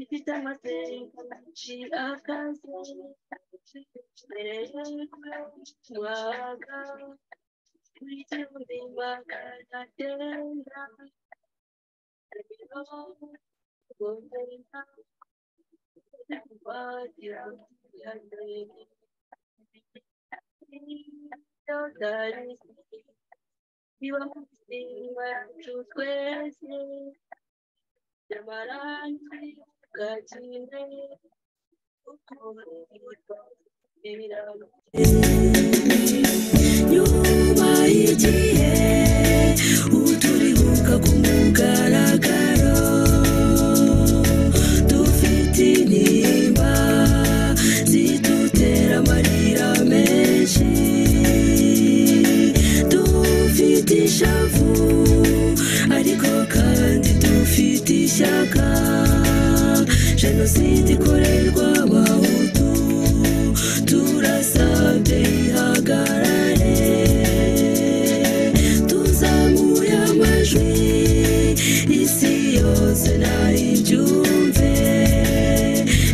ifite amasenga aciye akazi mbere y'uwaga wigenga imbaga agatenda arimo gomeza wagira yadere yodari niba musimba yacu twese amarangi bwakine ukuntu ibirango nyuma y'igihe ubu turibuka ku mugaragaro dufite intimba zidutera amarira menshi dufite ishavu ariko kandi dufite ishyaka jenoside ikorerwa abahutu turasabye ihagarare tuzamuye amajwi isi yose nayibyumve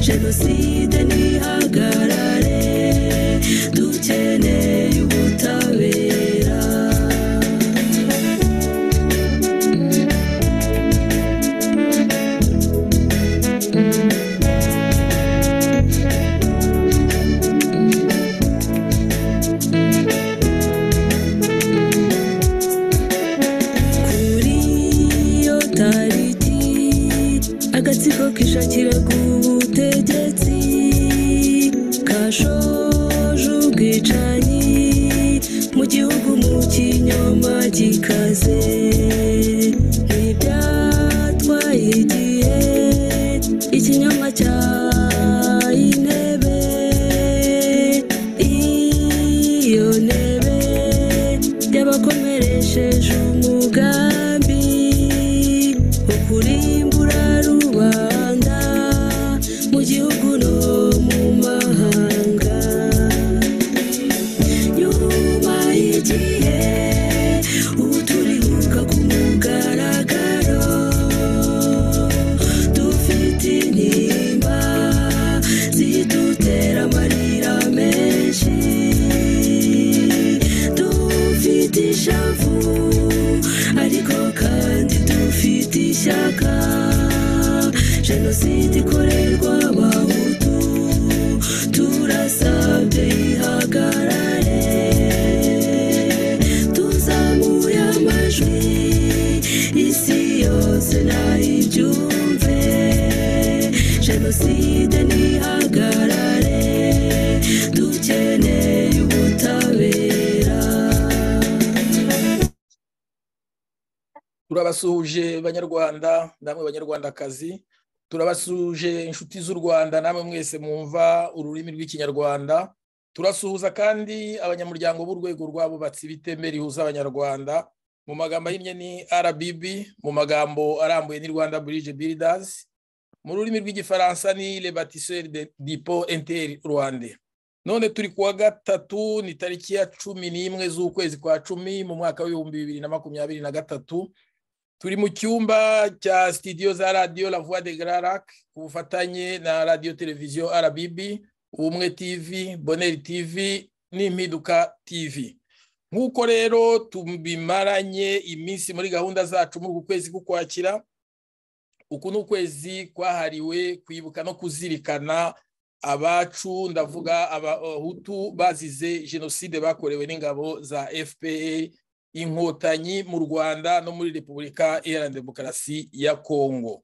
jenoside ntihagarare dukeneye ubutabera kuri iyo tariki agatsiko kishakira ku butegetsi kashoje ubwicanyi mu gihugu mu kinyoma gikaze ntibyatwaye igihe ikinyoma cya intebe iyo ntebe y'abakomeresheje umugambi wo kurimbura rubanda mu gihugu no mu mahanga nyuma y'igihe ubu turibuka ku mugaragaro dufite intimba zidutera amarira menshi dufite ishavu ariko kandi dufite ishyaka jenoside ikorerwa abahutu turasabye ihagarare tuzamuye amajwi isi yose nayibyumve jenoside ntihagarare dukeneye ubutabera turabasuhuje banyarwanda namwe banyarwandakazi turabasuhuje inshuti z'u rwanda namwe mwese mwumva ururimi rw'ikinyarwanda turasuhuza kandi abanyamuryango b'urwego rw'abubatsi b'iteme rihuza abanyarwanda mu magambo ahinnye ni rbb mu magambo arambuye ni rwanda bridge builders mu rurimi rw'igifaransa ni le batisseur de dipo inter rwanda none turi kuwa gatatu ni tariki ya cumi n'imwe z'ukwezi kwa cumi mu mwaka w'ibihumbi bibiri na makumyabiri na gatatu turi mu cyumba cya sitidiyo za radiyo la voix de grarac ku bufatanye na radiyo televiziyo rbb ubumwe tv boneri tv n'impinduka tv nk'uko rero tubimaranye iminsi muri gahunda zacu muri uku kwezi k'ukwakira uku ni ukwezi kwahariwe kwibuka no kuzirikana abacu ndavuga abahutu bazize jenoside bakorewe n'ingabo za fpr inkotanyi mu rwanda no muri repubulika iharanira demokarasi ya kongo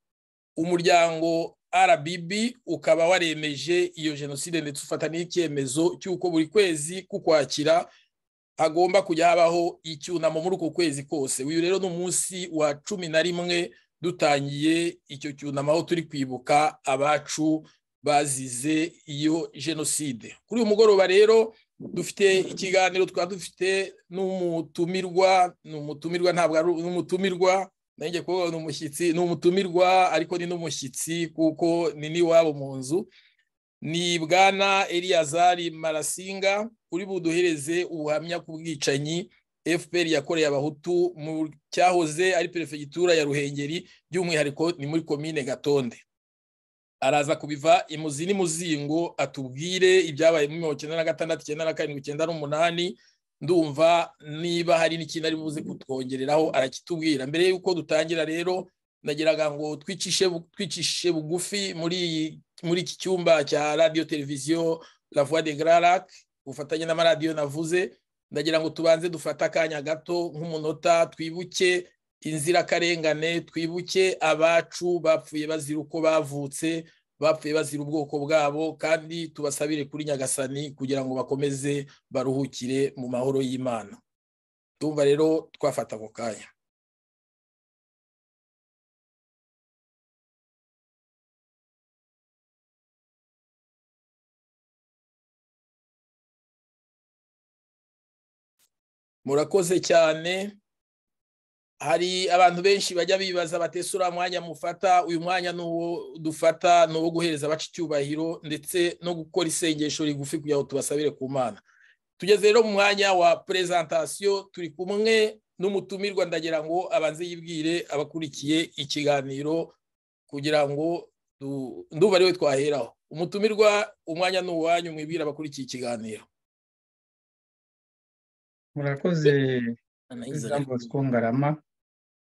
umuryango rbb ukaba waremeje iyo jenoside ndetse ufata n'icyemezo cy'uko buri kwezi kukwakira hagomba kujya habaho icyunamo muri uko kwezi kose uyu rero ni umunsi wa cumi na rimwe dutangiye icyo cyunamo aho turi kwibuka abacu bazize iyo jenoside kuri uyu mugoroba rero dufite ikiganiro twaba dufite n'umutumirwa ni umutumirwa ntabwo ari n'umutumirwa nanjye kuvuga ni umushyitsi ni umutumirwa ariko ni n'umushyitsi kuko ni n'iwabo mu nzu ni bwana eliyazari marasinga uri buduhereze ubuhamya ku bwicanyi fpr yakoreye abahutu mu cyahoze ari perefegitura ya ruhengeri by'umwihariko ni muri komine gatonde araza kubiva imuzi n'imuzingo atubwire ibyabaye muri mirongo icyenda na gatandatu icyenda na karindwi icyenda n'umunani ndumva niba hari n'ikintu ari buze kutwongereraho arakitubwira mbere y'uko dutangira rero nagiraga ngo twicishe twicishe bugufi muri iyi muri iki cyumba cya radiyo televiziyo la voix de grarac ubufatanye n'amaradiyo navuze ndagira ngo tubanze dufate akanya gato nk'umunota twibuke inzirakarengane twibuke abacu bapfuye bazira uko bavutse bapfuye bazira ubwoko bwabo kandi tubasabire kuri nyagasani kugira ngo bakomeze baruhukire mu mahoro y'imana tumva rero twafata ako kanya murakoze cyane hari abantu benshi bajya bibaza batese uriya mwanya mufata uyu mwanya ni uwo dufata ni uwo guhereza abaca icyubahiro ndetse no gukora isengesho rigufi kugira ngo tubasabire ku mana tugeze rero mu mwanya wa perezantasiyo turi kumwe n'umutumirwa ndagira ngo abanze yibwire abakurikiye ikiganiro kugira ngo nduba ariwe twaheraho umutumirwa umwanya ni uwanyu mwibwira abakurikiye ikiganiro murakoze ijambo twongarama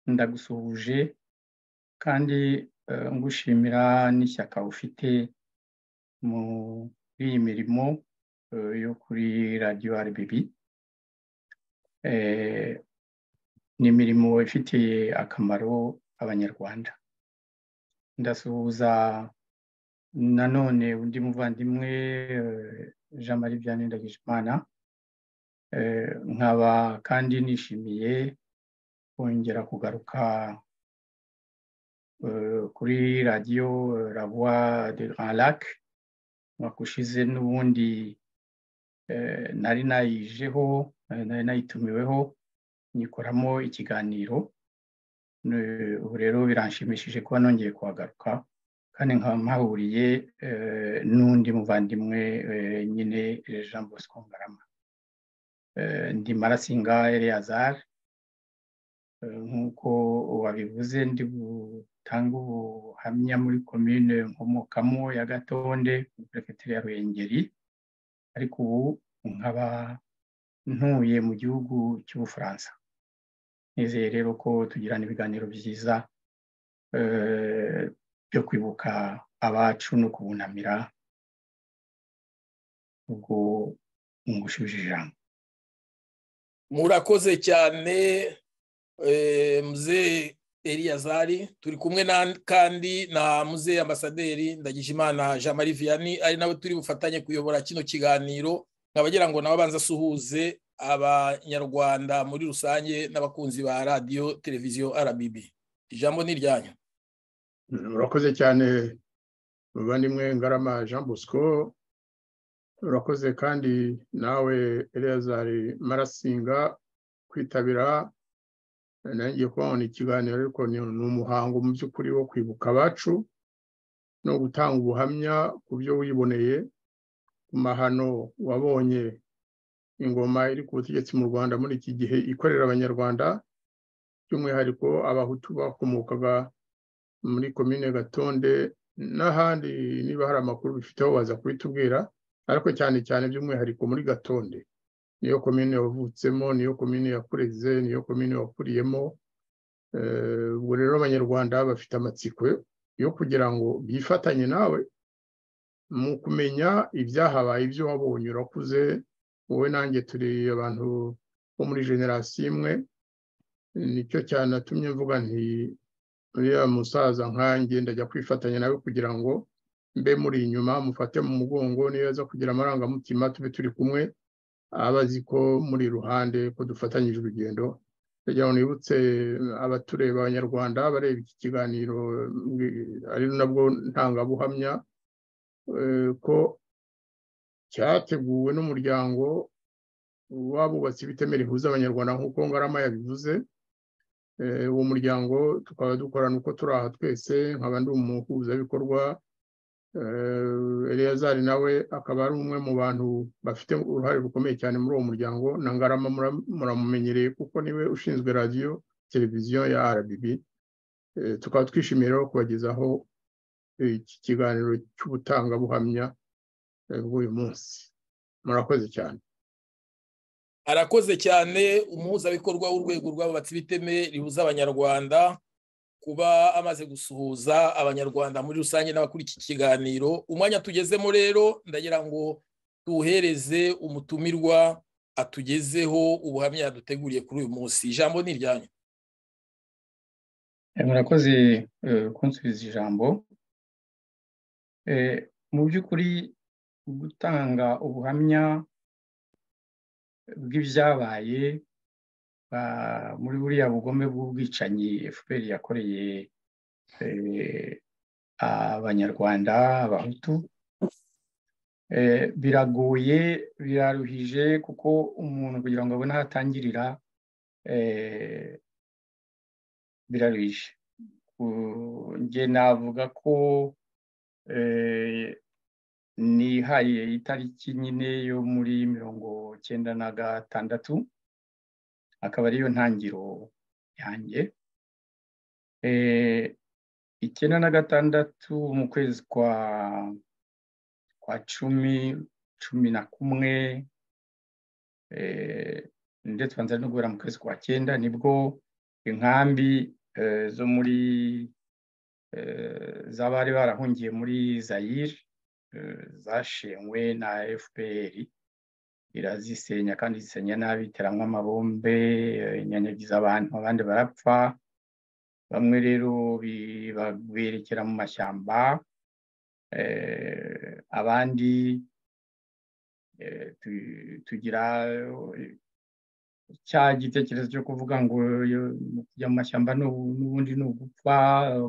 ndagusuhuje kandi ngushimira n'ishyaka ufite muri iyi mirimo yo kuri radiyo rbb ni imirimo ifitiye akamaro abanyarwanda ndasuhuza nanone undi muvandimwe jean marie vianney ndagijimana nkaba kandi nishimiye kongera kugaruka kuri radiyo rabuwa de Grand Lac umwaka ushize n'ubundi nari nayijeho nari nayitumiweho nyikoramo ikiganiro ubu rero biranshimishije kuba nongeye kuhagaruka kandi nkaba mpahuriye n'undi muvandimwe nyine jean bosco ngarama ndi marasinga Eleazar nk'uko wabivuze ndi butanga ubuhamya muri komine nkomokamo ya gatonde muri perefegitura ya ruhengeri ariko ubu nkaba ntuye mu gihugu cy'ubufaransa nizeye rero ko tugirana ibiganiro byiza byo kwibuka abacu no kubunamira ubwo ngushije ijambo murakoze cyane muze Eliyazari turi kumwe kandi na muze ambasaderi ndagijimana jean marie vianney ari nawe turi bufatanye kuyobora kino kiganiro nk'abagira ngo nawe abanza asuhuze abanyarwanda muri rusange n'abakunzi ba radiyo televiziyo rbb ijambo ni iryanyu murakoze cyane muvandimwe ngarama jean bosco urakoze kandi nawe Eleazari marasinga kwitabira nanjye kubona ikiganiro ariko ni umuhango mu by'ukuri wo kwibuka abacu no gutanga ubuhamya ku byo wiboneye ku mahano wabonye ingoma iri ku butegetsi mu rwanda muri iki gihe ikorera abanyarwanda by'umwihariko abahutu bakomokaga muri komine gatonde n'ahandi niba hari amakuru bifiteho waza kubitubwira ariko cyane cyane by'umwihariko muri gatonde niyo komine wavutsemo niyo komine yakureze niyo komine wakuriyemo ubwo rero abanyarwanda bafite amatsiko yo kugira ngo bifatanye nawe mu kumenya ibyahabaye ibyo wabonye urakuze wowe nanjye turi abantu bo muri generasiyo imwe nicyo cyanatumye mvuga nti uriya musaza nkanjye ndajya kwifatanya nawe kugira ngo mbe muri inyuma mufate mu mugongo niyo aza kugira amarangamutima tube turi kumwe aba azi ko muri iruhande ko dufatanyije urugendo kugira ngo nibutse abatureba abanyarwanda bareba iki kiganiro ari nabwo ntangabuhamya ko cyateguwe n'umuryango w'abubatsi b'itemera rihuza abanyarwanda nk'uko ngarama yabivuze uwo muryango tukaba dukorana uko turi aha twese nkaba ndi umuhuzabikorwa eliyazari nawe akaba ari umwe mu bantu bafite uruhare rukomeye cyane muri uwo muryango na ngarama muramumenyereye kuko niwe ushinzwe radiyo televiziyo ya RBB tukaba twishimiye rero kubagezaho iki kiganiro cy'ubutangabuhamya bw'uyu munsi murakoze cyane arakoze cyane umuhuzabikorwa w'urwego rw'abubatsi b'iteme rihuza abanyarwanda kuba amaze gusuhuza abanyarwanda muri rusange n'abakuri iki kiganiro umwanya tugezemo rero ndagira ngo tuwuhereze umutumirwa atugezeho ubuhamya yaduteguriye kuri uyu munsi ijambo ni iryanyu murakoze kunsubiza ijambo mu by'ukuri gutanga ubuhamya bw'ibyabaye muri buriya bugome bw'ubwicanyi fpr yakoreye abanyarwanda abahutu biragoye biraruhije kuko umuntu kugira ngo abone aho atangirira biraruhije njye navuga ko nihaye itariki nyine yo muri mirongo cyenda na gatandatu akaba ariyo ntangiro yanjye icyenda na gatandatu mu kwezi kwa kwa cumi cumi na kumwe ndetse tubanza no guhera mu kwezi kwa cyenda nibwo inkambi zo muri z'abari barahungiye muri zayire zashenywe na fpr irazisenya kandi zisenya nabi iteramo amabombe inyanyagiza abantu abandi barapfa bamwe rero berekera mu mashyamba abandi tugira cya gitekerezo cyo kuvuga ngo kujya mu mashyamba n'ubundi ni ugupfa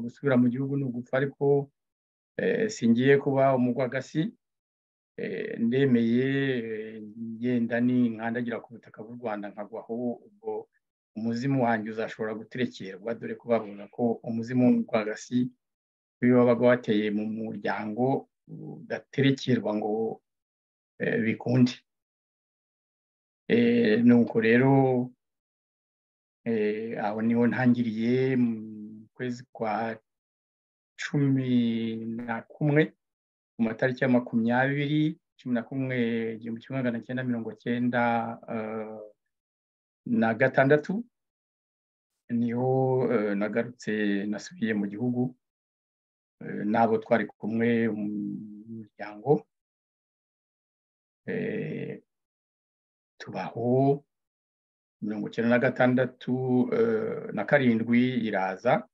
gusubira mu gihugu ni ugupfa ariko singiye kuba umugwagasi ndemeye ngenda n'inkandagira ku butaka bw'u rwanda nkagwaho ubwo umuzimu wanjye uzashobora guterekerwa dore ko bavuga ko umuzimu w'umugwagasi iyo wabaga wateye mu muryango udaterekerwa ngo bikunde nuko rero aho niho ntangiriye mu kwezi kwa cumi na kumwe ku matariki ya makumyabiri cumi na kumwe igihumbi kimwe magana cyenda mirongo cyenda na gatandatu niho nagarutse nasubiye mu gihugu n'abo twari kumwe mu muryango tubaho mirongo icyenda na gatandatu na karindwi iraza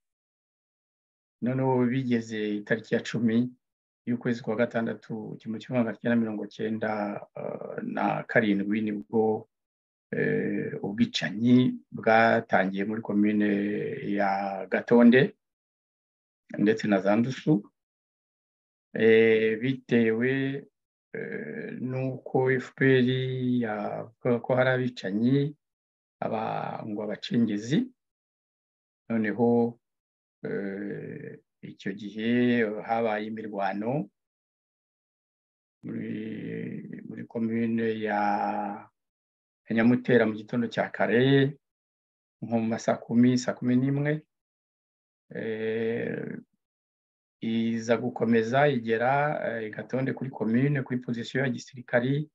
noneho bigeze itariki ya cumi y'ukwezi kwa gatandatu kimwe kimwe magana cyenda mirongo cyenda na karindwi nibwo ubwicanyi bwatangiye muri komine ya gatonde ndetse na za ndusu bitewe nuko fpr yavuga ko hari abicanyi ngo abacengezi noneho icyo gihe habaye imirwano muri komine ya nyamutera mu gitondo cya kare nko mu ma saa kumi saa kumi n'imwe iza gukomeza igera igatonde kuri komine kuri pozisiyo ya gisirikari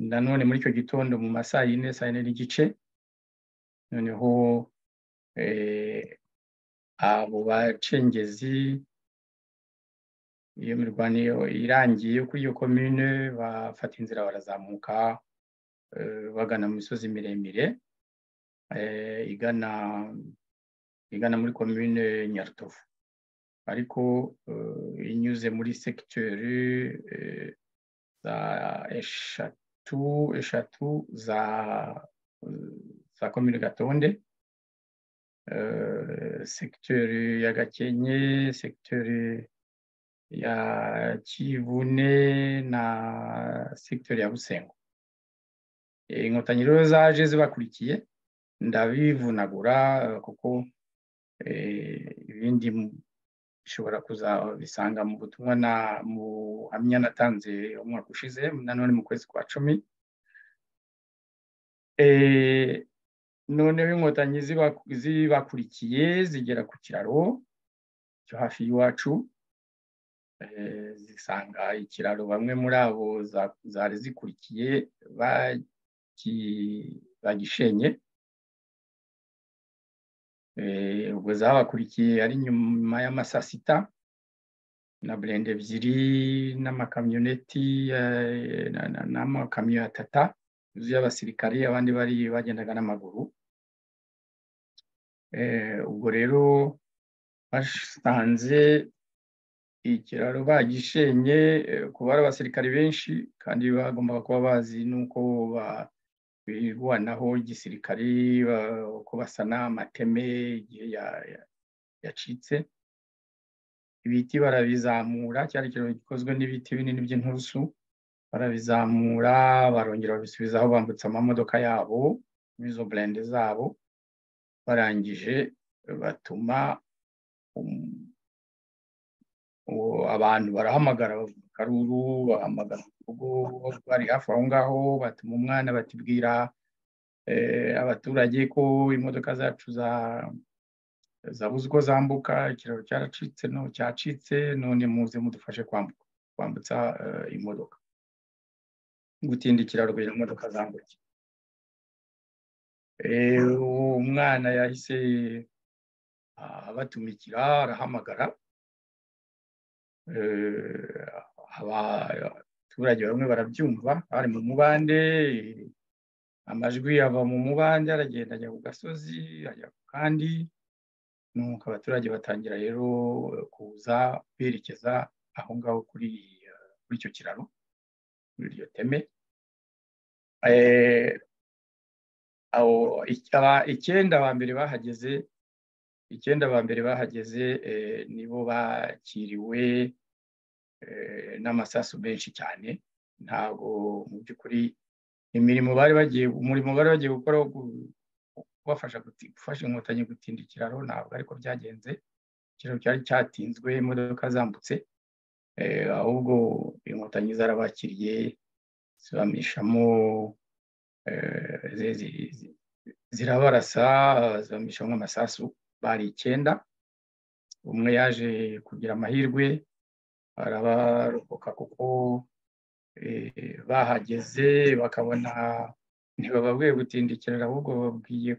nanone muri icyo gitondo mu ma saa yine saa yine n'igice noneho abo bacengezi iyo mirwanire irangiye kuri iyo komine bafata inzira barazamuka bagana mu misozi miremire igana igana muri komine nyarutovu ariko inyuze muri segiteri za eshatu eshatu za za komine gatonde segiteri ya gakenke segiteri ya kivune na segiteri ya busengo inkotanyi rero zaje zibakurikiye ndabivunagura kuko ibindi ishobora kuzabisanga mu butumwa na mu hamya natanze umwaka ushize nanone mu kwezi kwa cumi noneho inkotanyi zibakurikiye zigera ku kiraro cyo hafi y'iwacu zisanga ikiraro bamwe muri abo zari zikurikiye bagishenye ubwo zabakurikiye ari nyuma y'amasaa sita na burende ebyiri n'amakamyoneti n'amakamyo ya tata y'abasirikari abandi bari bagendaga n'amaguru ubwo rero basanze ikiraro bagishenye kuba ari abasirikari benshi kandi bagombaga kuba bazi n'uko birwanaho igisirikari uko basana amateme igihe yacitse ibiti barabizamura cyari ikiraro gikozwe n'ibiti binini by'inturusu barabizamura barongera babisubizaho bambutsa amamodoka yabo n'izo burende zabo barangije batuma abantu barahamagara bavuga karuru bahamagara urugo bari hafi aho ngaho batuma umwana batibwira abaturage ko imodoka zacu zabuze uko zambuka ikiraro cyaracitse cyacitse none muze mudufashe kwambutsa imodoka gutinda ikiraro kugira imodoka zambuke umwana yahise abatumikira arahamagara abaturage bamwe barabyumva bari mu mubande amajwi ava mu mubande aragenda ajya ku gasozi ajya ku kandi nuko abaturage batangira rero kuza berekeza aho ngaho kuri icyo kiraro muri iryo teme icyenda ba mbere bahageze icyenda ba mbere bahageze nibo bakiriwe n'amasasu menshi cyane ntabwo mu by'ukuri imirimo bari bagiye umurimo bari bagiye gukora wo kubafasha gufasha inkotanyi gutinda ikiraro ntabwo ariko byagenze ikiraro cyari cyatinzwe imodoka zambutse ahubwo inkotanyi zarabakiriye zibamishamo zirabarasa zibamishamo amasasu bari icyenda umwe yaje kugira amahirwe arabarokoka kuko bahageze bakabona ntibababwiye gutindikirira ahubwo bababwiye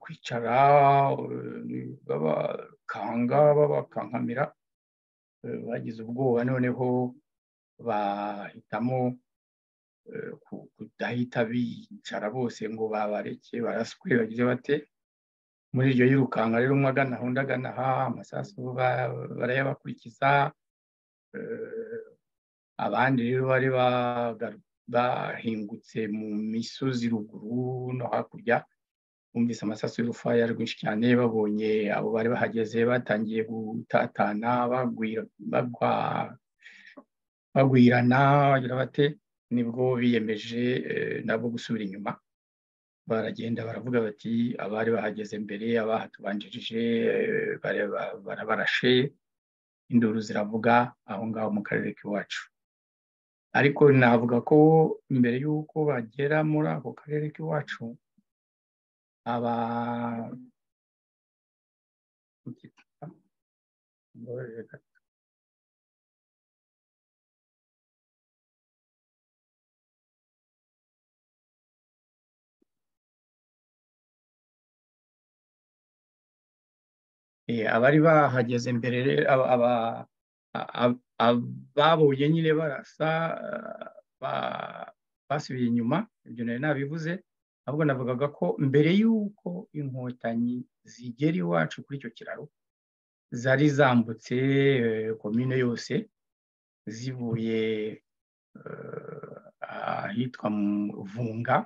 kwicara babakanga babakankamira bagize ubwoba noneho bahitamo kudahita bicara bose ngo babareke baraswe bagize bate muri iryo yirukanka rero umwe agana undi agana aha amasasu barayabakurikiza abandi rero bari bahingutse mu misozi ruguru no hakurya bumvise amasasu y'urufaya ari rwinshi cyane babonye abo bari bahageze batangiye gutatana bagwirana bagira bate nibwo biyemeje nabo gusubira inyuma baragenda baravuga bati abari bahageze mbere abahatubanjirije barabarashe induru ziravuga aho ngaho mu karere k'iwacu ariko navuga ko mbere y'uko bagera muri ako karere k'iwacu aba abari bahageze mbere babonye nyine barasa basubiye inyuma ibyo nari nabivuze ahubwo navugaga ko mbere y'uko inkotanyi zigera iwacu kuri icyo kiraro zari zambutse komine yose zivuye ahitwa vunga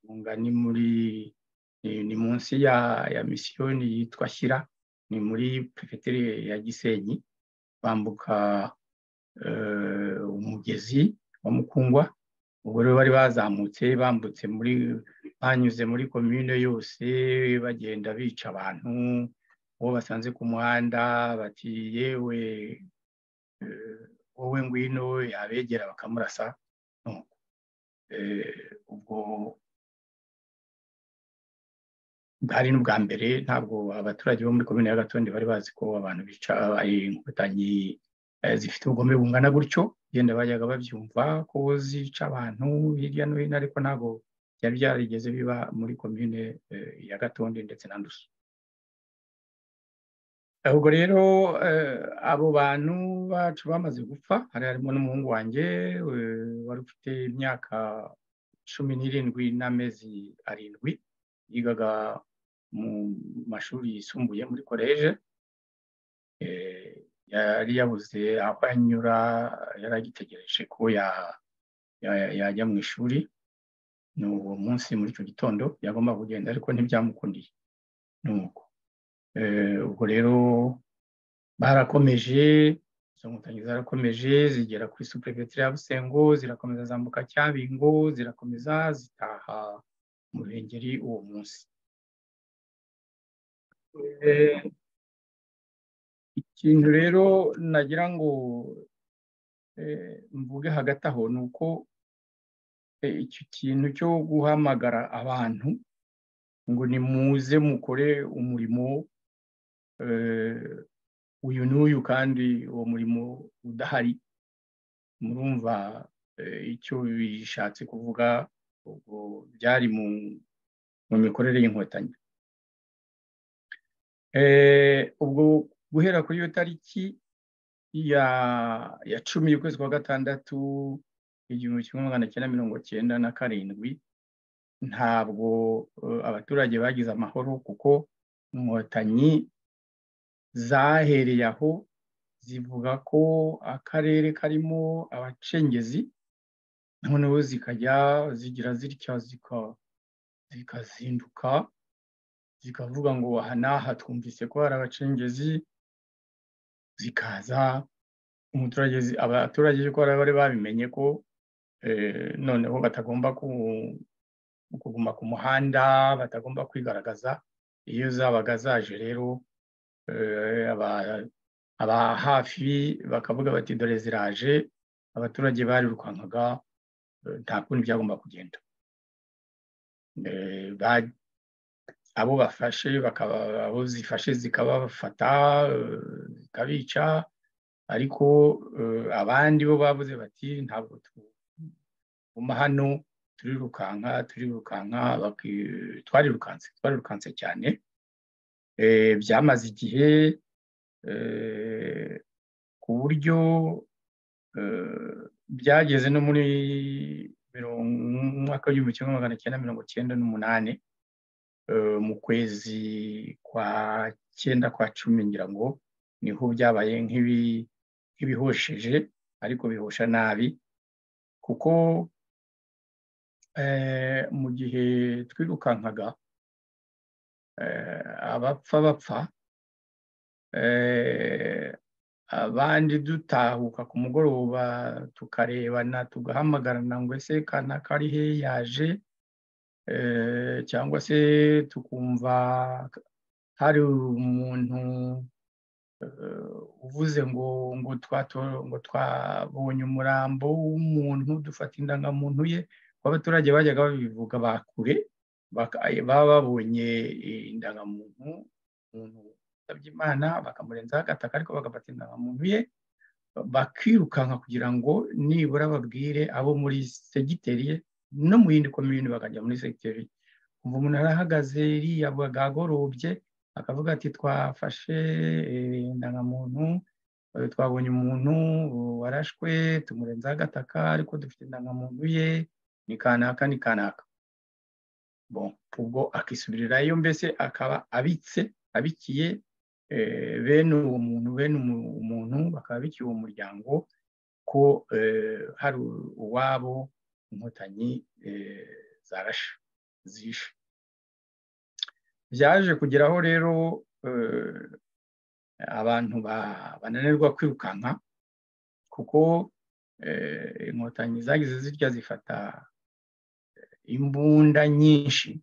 vunga ni muri ni munsi ya misiyoni yitwa shyira ni muri pefeteri ya gisenyi bambuka umugezi wa mukungwa ubwo rero bari bazamutse bambutse muri banyuze muri komine yose bagenda bica abantu uwo basanze ku muhanda bati yewe wowe ngwino yabegera bakamurasa ubwo bwari n'ubwa mbere ntabwo abaturage bo muri komine ya gatonde bari bazi ko abantu bica ari inkotanyi zifite ubugome bungana gutyo genda bajyaga babyumva ko zica abantu hirya no hino ariko ntabwo byari byarigeze biba muri komine ya gatonde ndetse na ndusu ubwo rero abo bantu bacu bamaze gupfa hari harimo n'umuhungu wanjye wari ufite imyaka cumi n'irindwi n'amezi arindwi yigaga mu mashuri yisumbuye muri koleje yari yabuze aho anyura yari agitegereje ko yajya mu ishuri ni uwo munsi muri icyo gitondo yagomba kugenda ariko ntibyamukundiye ni uko ubwo rero barakomeje izo nkotanyi zarakomeje zigera kuri superefegitura ya busengo zirakomeza zambuka cyabingo zirakomeza zitaha mu ruhengeri uwo munsi ikintu rero nagira ngo mvuge hagati aho ni uko icyo kintu cyo guhamagara abantu ngo nimuze mukore umurimo uyu n'uyu kandi uwo murimo udahari murumva icyo bishatse kuvuga ubwo byari mu mikorere y'inkotanyi ubwo guhera kuri iyo tariki ya cumi y'ukwezi kwa gatandatu igihumbi kimwe magana cyenda mirongo cyenda na karindwi ntabwo abaturage bagize amahoro kuko inkotanyi zahereye aho zivuga ko akarere karimo abacengezi noneho zikajya zigira zitya zikazinduka zikavuga ngo aha n'aha twumvise ko hari abacengezi zikaza umuturage abaturage ko bari babimenye ko noneho batagomba kuguma ku muhanda batagomba kwigaragaza iyo zabaga zaje rero aba hafi bakavuga bati dore ziraje abaturage barirukankaga nta kundi byagomba kugenda abo bafashe abo zifashe zikabafata zikabica ariko abandi bo babuze bati ntabwo tuguma hano turirukanka turirukanka twarirukanse twarirukanse cyane byamaze igihe ku buryo byageze no muri mwaka w'igihumbi kimwe magana cyenda mirongo cyenda n'umunani mu kwezi kwa cyenda kwa cumi ngira ngo niho byabaye nk'ibihosheje ariko bihosha nabi kuko mu gihe twirukankaga abapfa bapfa abandi dutahuka ku mugoroba tukarebana tugahamagarana ngo ese kanaka ari he yaje cyangwa se tukumva hari umuntu uvuze ngo ngo ngo twabonye umurambo w'umuntu dufata indangamuntu ye abaturage bajyaga babivuga ba kure baba babonye indangamuntu umuntu usabye imana bakamurenzaho agataka ariko bagafata indangamuntu ye bakirukanka kugira ngo nibura babwire abo muri segiteri ye no mu yindi komini bakajya muri segiteri ubu umuntu arahagaze yagagorobye akavuga ati twafashe indangamuntu twabonye umuntu warashwe tumurenzaho agataka ariko dufite indangamuntu ye ni kanaka ni kanaka bon ubwo akisubirirayo mbese akaba abitse abikiye bene uwo muntu bene umuntu bakaba bikiye uwo muryango ko hari uwabo inkotanyi zarashe zishe byaje kugeraho rero abantu bananirwa kwirukanka kuko inkotanyi zagize zirya zifata imbunda nyinshi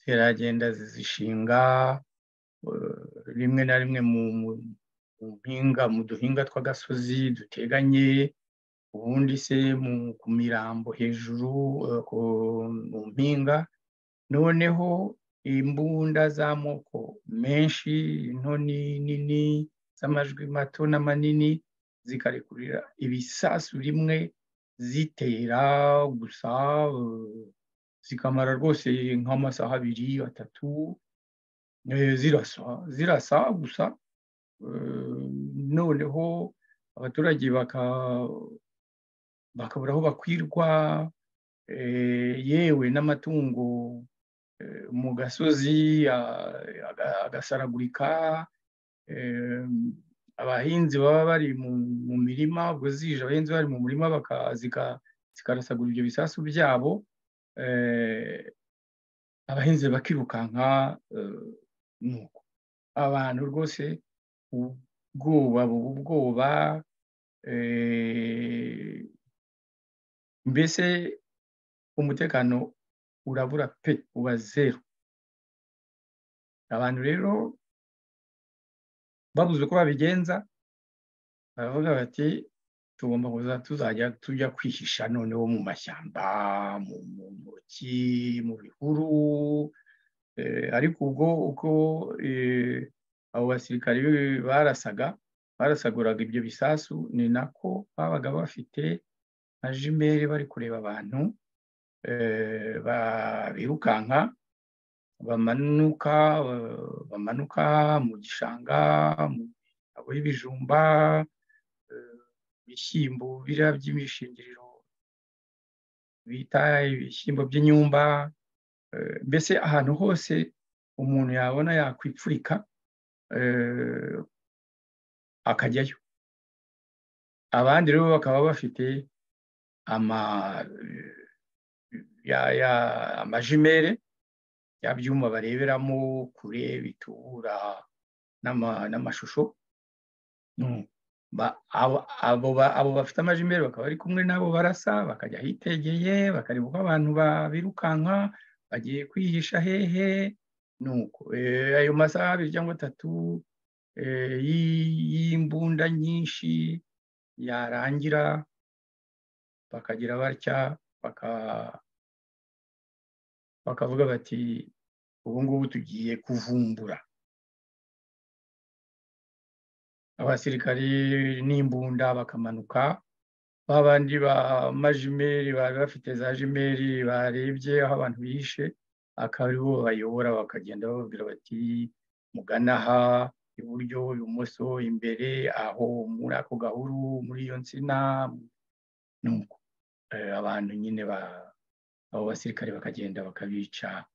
ziragenda zizishinga rimwe na rimwe mu mpinga mu duhinga tw'agasozi duteganye ubundi se ku mirambo hejuru mu mpinga noneho imbunda z'amoko menshi into nini z'amajwi mato n'amanini zikarekurira ibisasu rimwe zitera gusa zikamara rwose nk'amasaha abiri atatu zirasa zirasa gusa noneho abaturage bakabura aho bakwirwa yewe n'amatungo mu gasozi agasaragurika abahinzi baba bari mu mirima ubwo zije abahinzi bari mu murima zikarasagura ibyo bisasu byabo abahinzi bakirukanka nuko abantu rwose ubwoba buba ubwoba mbese umutekano urabura pe uba zeru abantu rero babuze uko babigenza baravuga bati tugomba kuza tuzajya tujya kwihisha noneho mu mashyamba mu ntoki mu bihuru ariko ubwo uko abo basirikare barasaga barasaguraga ibyo bisasu ni nako babaga bafite nka jimere bari kureba abantu birukanka bamanuka bamanuka mu gishanga mu abo y'ibijumba ibishyimbo biriya by'imishingiriro bita ibishyimbo by'inyumba mbese ahantu hose umuntu yabona yakwipfurika akajyayo abandi rero bakaba bafite amajimere ya byuma bareberamo kure bitura n'amashusho abo bafite amajimere bakaba bari kumwe n'abo barasa bakajya ahitegeye bakareba uko abantu babirukanka bagiye kwihisha hehe nuko ayo masaha abiri cyangwa atatu y'imbunda nyinshi yarangira bakagira batya bakavuga bati ubu ngubu tugiye kuvumbura abasirikari n'imbunda bakamanuka ba bandi ba majimeri bari bafite za jimeri barebye aho abantu bihishe akaba aribo bayobora bakagenda bababwira bati mugana aha iburyo ibumoso imbere aho muri ako gahuru muri iyo nsina nuko abantu nyine abo basirikare bakagenda bakabica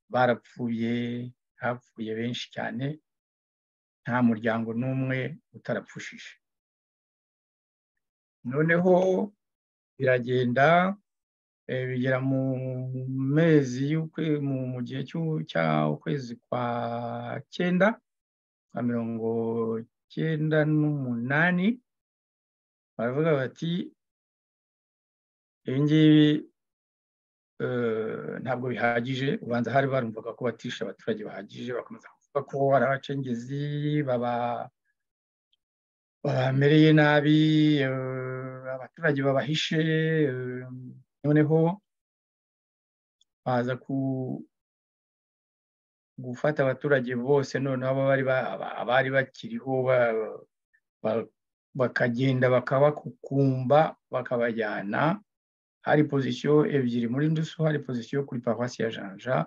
barapfuye hapfuye benshi cyane nta muryango n'umwe utarapfushije noneho biragenda bigera mu mezi mu gihe cy'ukwezi kwa cyenda kwa mirongo cyenda n'umunani baravuga bati ibi ngibi ntabwo bihagije ubanza hari barumvaga ko batisha abaturage bahagije bakomeza kuvuga ko ari abacengezi babamereye nabi abaturage babahishe noneho baza gufata abaturage bose noneho abari bakiriho bakagenda bakabakukumba bakabajyana hari pozisiyo ebyiri muri ndusu hari pozisiyo kuri paruwasi ya janja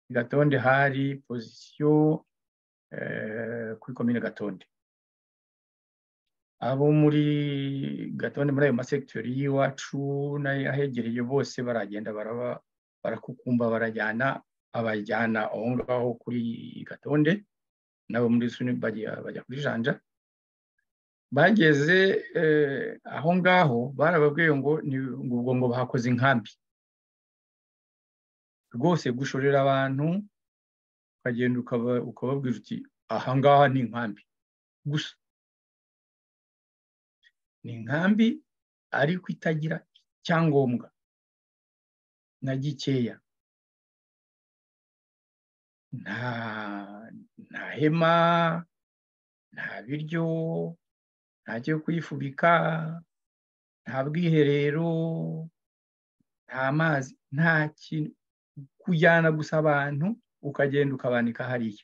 gatonde hari pozisiyo kuri komine gatonde abo muri gatonde muri ayo masekiteri y'iwacu n'ahegereye bose baragenda barakukumba barajyana abajyana aho ngaho kuri gatonde nabo muri suni bajya kuri janja bageze aho ngaho barababwiye ngo ubwo ngo bahakoze inkambi rwose gushorera abantu ukagenda ukababwira uti aha ngaha ni inkambi gusa ni inkambi ariko itagira icyangombwa na gikeya nta nta hema nta biryo nta cyo kuyifubika nta bwiherero nta mazi nta kintu kujyana gusa abantu ukagenda ukabanika hariya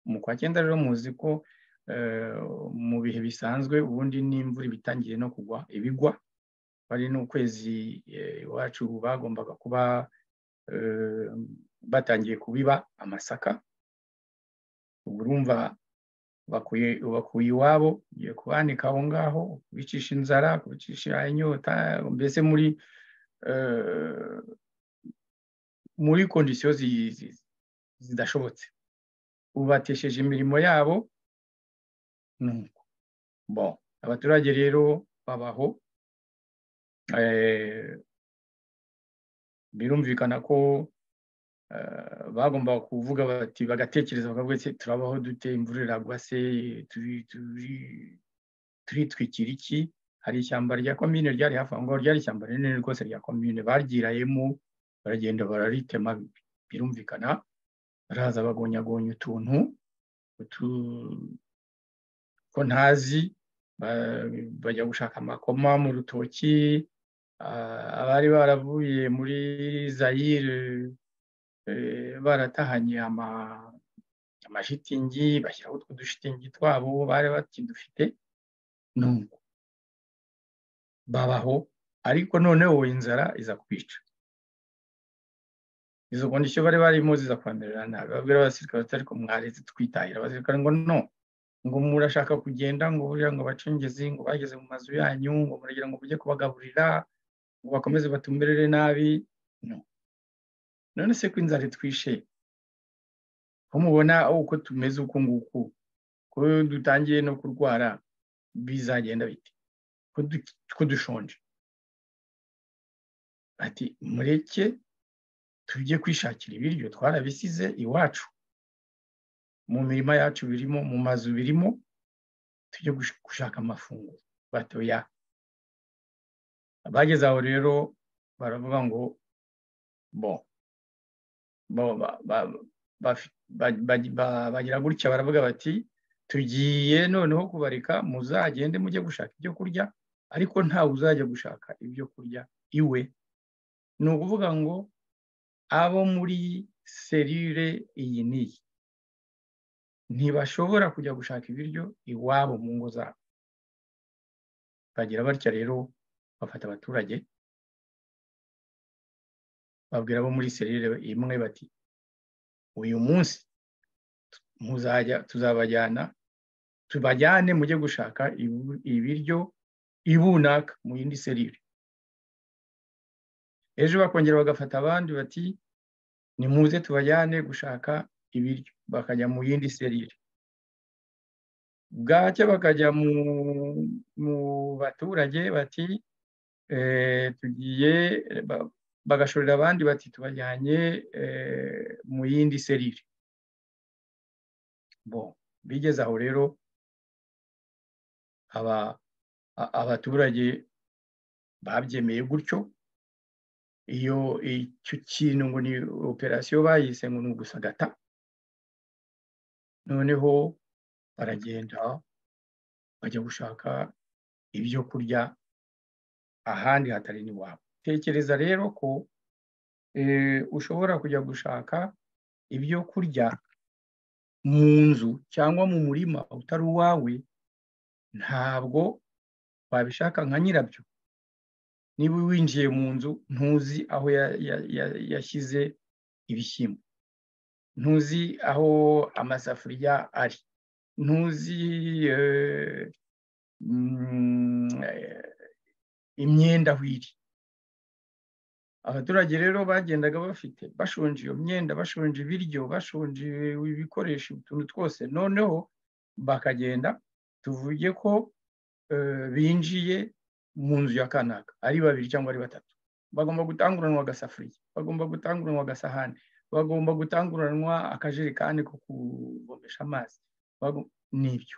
mu kwa cyenda rero muzi ko mu bihe bisanzwe ubundi n'imvura iba itangiye no kugwa ibigwa bari n'ukwezi iwacu bagombaga kuba batangiye kubiba amasaka urumva bakuye iwabo ugiye kubanika aho ngaho kubicisha inzara kubicisha inyota mbese muri muri kondisiyo zidashobotse ubatesheje imirimo yabo nuko bo abaturage rero babaho birumvikana ko bagomba kuvuga bati bagatekereza bakavuga se turabaho dute imvura iragwa se turitwikira iki hari ishyamba rya komine ryari hafi aho ngaho ryari ishyamba rinini rwose rya komine baryirayemo baragenda bararitema birumvikana baraza bagonyagonya utuntu ko ntazi bajya gushaka amakoma mu rutoki abari baravuye muri zayire baratahanye amashitingi bashyiraho utwo dushitingi twabo bari bakidufite nuko babaho ariko noneho inzara iza kwica izo kondisiyo bari barimo ziza kwandurirana nabi babwira abasirikare bati ariko mwaretse twitahira abasirikare ngo no ngo murashaka kugenda ngo buriya ngo abacengezi ngo bageze mu mazu yanyu ngo muragira ngo mujye kubagaburira ngo bakomeze batumberere nabi no none se ko inzara itwishe ko mubona uko tumeze uku nguku ko dutangiye no kurwara bizagenda bite ko dushonje ati mureke tujye kwishakira ibiryo twarabisize iwacu mu mirima yacu birimo mu mazu birimo tujye gushaka amafunguro batoya abageze aho rero baravuga ngo bo bagira gutya baravuga bati tugiye noneho kubareka muzagende mujye gushaka ibyo kurya ariko ntawe uzajya gushaka ibyo kurya iwe ni ukuvuga ngo abo muri serire iyi n'iyi ntibashobora kujya gushaka ibiryo iwabo mu ngo zabo bagira batya rero bafata abaturage babwira abo muri serire imwe bati uyu munsi muzajya tuzabajyana tubajyane mujye gushaka ibiryo ibunaka mu yindi serire ejo bakongera bagafata abandi bati nimuze tubajyane gushaka ibiryo bakajya mu yindi serire bwacya bakajya mu baturage bati tugiye bagashorera abandi bati tubajyanye mu yindi serire bo bigeze aho rero abaturage babyemeye gutyo iyo icyo kintu ngo ni operasiyo bayise ngo ni ugusagata noneho baragenda bajya gushaka ibyo kurya ahandi hatari n'iwabo tekereza rero ko ushobora kujya gushaka ibyo kurya mu nzu cyangwa mu murima utari uwawe ntabwo wabishaka nka nyirabyo niba winjiye mu nzu ntuzi aho yashyize ibishyimbo ntuzi aho amasafuriya ari ntuzi imyenda aho iri abaturage rero bagendaga bafite bashonje iyo myenda bashonje ibiryo bashonje ibikoresho utuntu twose noneho bakagenda tuvuge ko binjiye mu nzu ya kanaka ari babiri cyangwa ari batatu bagomba gutanguranwa agasafuriya bagomba gutanguranwa agasahani bagomba gutanguranwa akajerekani ko kuvomesha amazi n'ibyo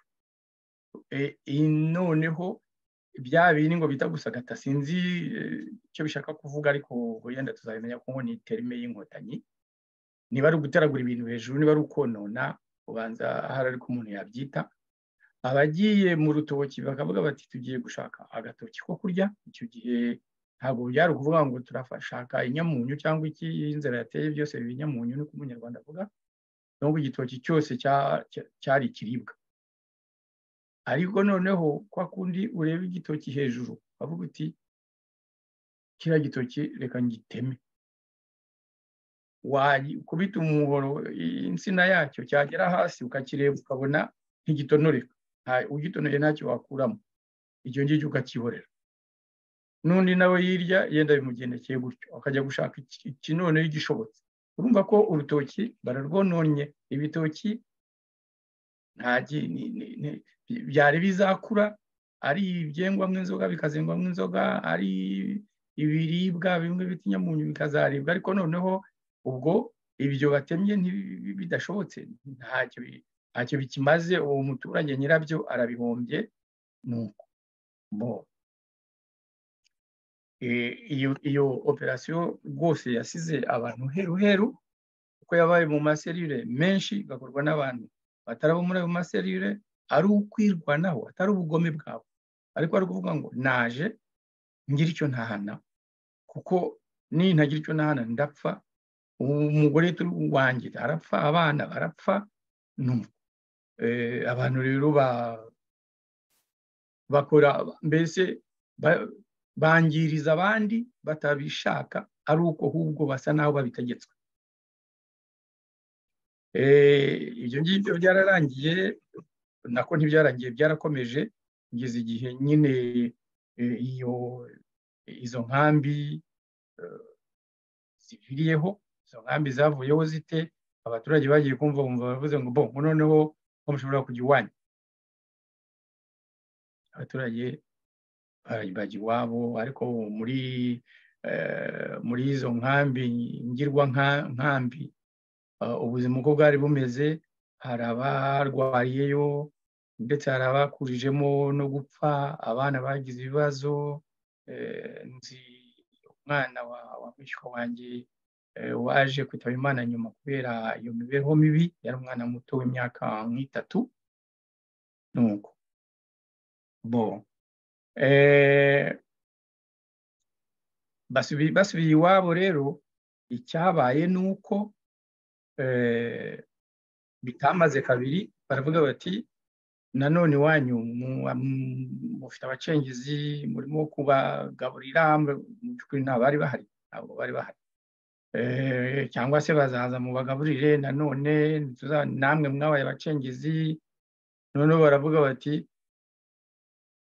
noneho bya bindi ngo bita gusagata sinzi icyo bishaka kuvuga ariko wenda tuzabimenya ko ni terime y'inkotanyi niba ari ugutaragura ibintu hejuru niba ari ukonona ubanza ahari ariko umuntu yabyita abagiye mu rutoki bakavuga bati tugiye gushaka agatoki ko kurya icyo gihe ntabwo byari ukuvuga ngo turashaka inyamunyu cyangwa iki inzara yateye byose biba inyamunyu niko umunyarwanda avuga nubwo igitoki cyose cyari ikiribwa ariko noneho kwa kundi ureba igitoki hejuru bavuga uti kiriya gitoki reka ngiteme kubita umuhoro insina yacyo cyagera hasi ukakireba ukabona ntigitonoreka ugitonoye ntacyo wakuramo icyo ngicyo ukakihorera n'undi nawe hirya yenda bimugendekeye gutyo akajya gushaka ikinone gishobotse urumva ko urutoki bararwononye ibitoki byari bizakura ari ibyengwamo inzoga bikazengwamo inzoga ari ibiribwa bimwe bita inyamunyu bikazaribwa ariko noneho ubwo ibyo batemye bidashobotse ntacyo bikimaze uwo muturage nyirabyo arabihombye nuko bo iyo operasiyo rwose yasize abantu heruheru kuko yabaye mu maserire menshi igakorwa n'abantu batari abo muri ayo maserire ari ukwirwanaho atari ubugome bwabo ariko ari ukuvuga ngo naje ngira icyo ntahana kuko nintagira icyo ntahana ndapfa umugore turi wanjye arapfa abana barapfa abantu rero bakora mbese bangiriza abandi batabishaka ari uko ahubwo basa n'aho babitegetswe ibyo ngibyo byararangiye nako ntibyarangiye byarakomeje kugeza igihe nyine iyo izo nkambi ziviriyeho izo nkambi zavuyeho zite abaturage bagiye kumva bumva bavuze ngo bo noneho ko mushobora kujya iwanyu abaturage bajya iwabo ariko muri muri izo nkambi ngirwa nkambi ubuzima uko bwari bumeze hari abarwariyeyo ndetse hari abakurijemo no gupfa abana bagize ibibazo nzi umwana wa mwishywa wanjye waje kwitaba imana nyuma kubera iyo mibereho mibi yari umwana muto w'imyaka nk'itatu nuko bo basubiye iwabo rero icyabaye ni uko bitamaze kabiri baravuga bati nanone iwanyu mufite abacengezi murimo kubagaburira mu by'ukuri ntabari bahari ntabwo bari bahari cyangwa se bazaza mu bagaburire nanone namwe mwabaye abacengezi noneho baravuga bati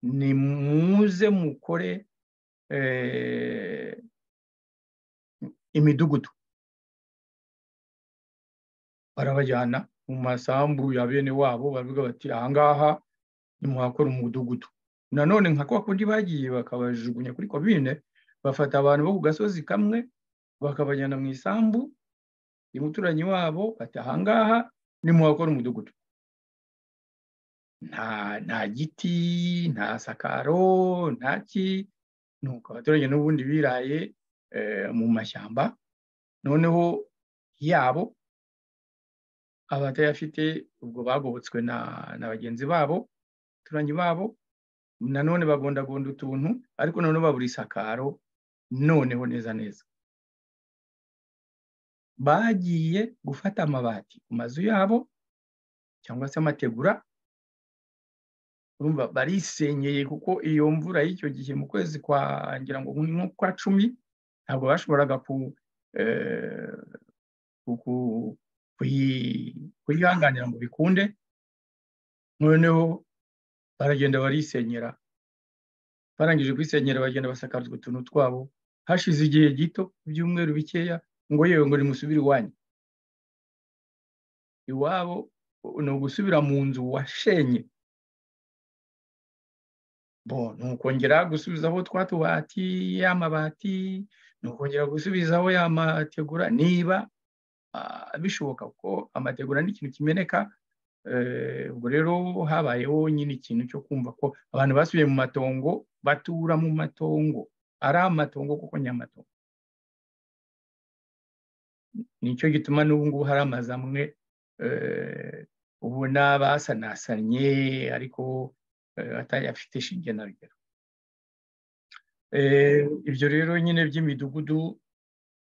nimuze mukore imidugudu barabajyana mu masambu ya bene wabo baravuga bati ahangaha nimuhakora umudugudu nanone nka kwa kundi bagiye bakabajugunya kuri komine bafata abantu bo ku gasozi kamwe bakabajyana mu isambu umuturanyi wabo bati ahangaha nimuhakora umudugudu nta giti nta sakaro nta ki nuko abaturage n'ubundi biraye mu mashyamba noneho yabo abatayafite ubwo bagobotswe na bagenzi babo abaturanyi babo nanone bagondagonda utuntu ariko noneho babura isakaro noneho neza neza bagiye gufata amabati ku mazu yabo cyangwa se amategura urumva barisenyeye kuko iyo mvura y'icyo gihe mu kwezi kwa ngira ngo nko kwa cumi ntabwo bashoboraga kuyihanganira ngo bikunde noneho baragenda barisenyera barangije kwisenyera bagenda basakazwa utuntu twabo hashize igihe gito ibyumweru bikeya ngo yewe ngo nimusubire iwanyu iwabo ni ugusubira mu nzu washenye bo ni ukongera gusubizaho twa tubati y'amabati ni ukongera gusubizaho ya mategura niba bishoboka ko amategura ni ikintu kimeneka ubwo rero habayeho nyine ikintu cyo kumva ko abantu basubiye mu matongo batura mu matongo ari amatongo kuko ni amatongo nicyo gituma n'ubu ngubu hari amazu amwe ubona basanasanye ariko atayafite ishinge na rugero ibyo rero nyine by'imidugudu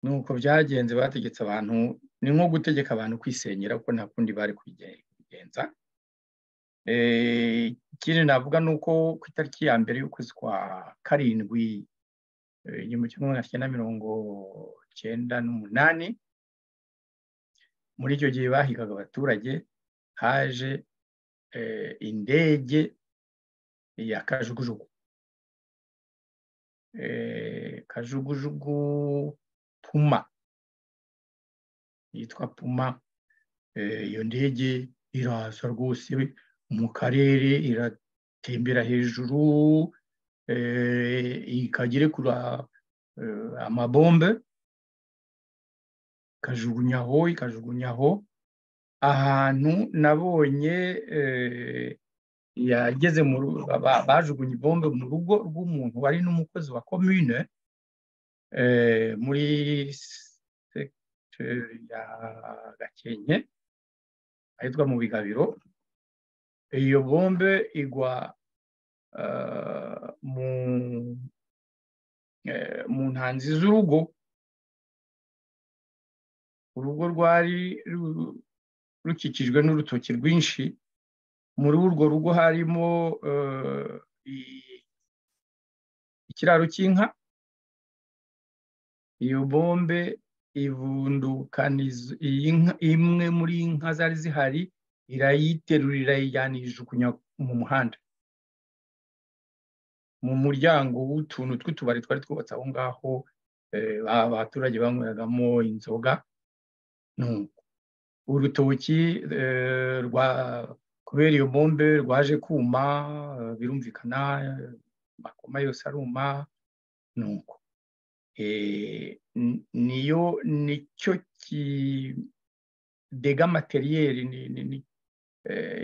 ni uko byagenze bategetse abantu ni nko gutegeka abantu kwisenyera kuko nta kundi bari kubigenza ikindi navuga ni uko ku itariki ya mbere y'ukwezi kwa karindwi igihumbi kimwe magana cyenda mirongo cyenda n'umunani muri icyo gihe bahigaga abaturage haje indege ya kajugujugu kajugujugu puma yitwa puma iyo ndege iraza rwose mu karere iratembera hejuru ikagere kuri amabombe ikajugunyaho ikajugunyaho ahantu nabonye yageze mu bajugunye ibombe mu rugo rw'umuntu wari n'umukozi wa komine muri sekiteri ya gakenke ahitwa mu bigabiro iyo bombe igwa mu ntanzi z'urugo urugo rwari rukikijwe n'urutoki rwinshi muri urwo rugo harimo ikiraro cy'inka iyo bombe ivundukaniza imwe muri inka zari zihari irayiterura irayijyana ijugunya mu muhanda mu muryango w'utuntu tw'utubari twari twubatse aho ngaho abaturage banyweragamo inzoga nuko urutoki rwa kubera iyo bombe rwaje kuma birumvikana amakoma yose aruma nuko niyo nicyo kidega materiyeri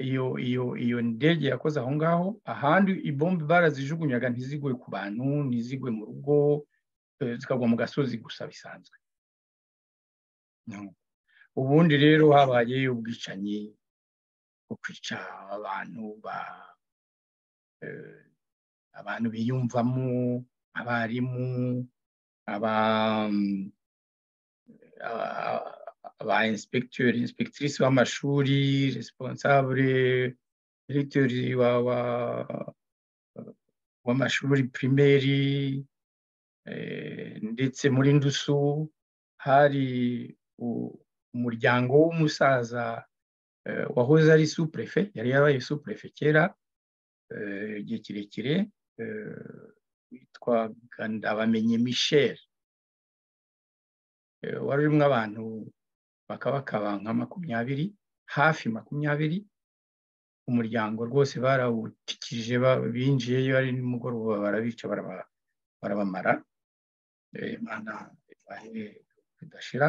iyo iyo iyo ndege yakoze aho ngaho ahandi ibombe barazijugunyaga ntizigwe ku bantu ntizigwe mu rugo zikagwa mu gasozi gusa bisanzwe ubundi rero habaye ubwicanyi bwo kwica abantu abantu biyumvamo abarimu aba inspekiteri inspekitirisi w'amashuri responsable diregiteri w'amashuri pirimeri ndetse muri ndusu hari umuryango w'umusaza wahoze ari supurefe yari yabaye supurefe kera igihe kirekire witwa ndabamenye michel wari urimo abantu bakabakaba nka makumyabiri hafi makumyabiri umuryango rwose barawutikije binjiyeyo ari nimugoroba barabica barabamara imana idashira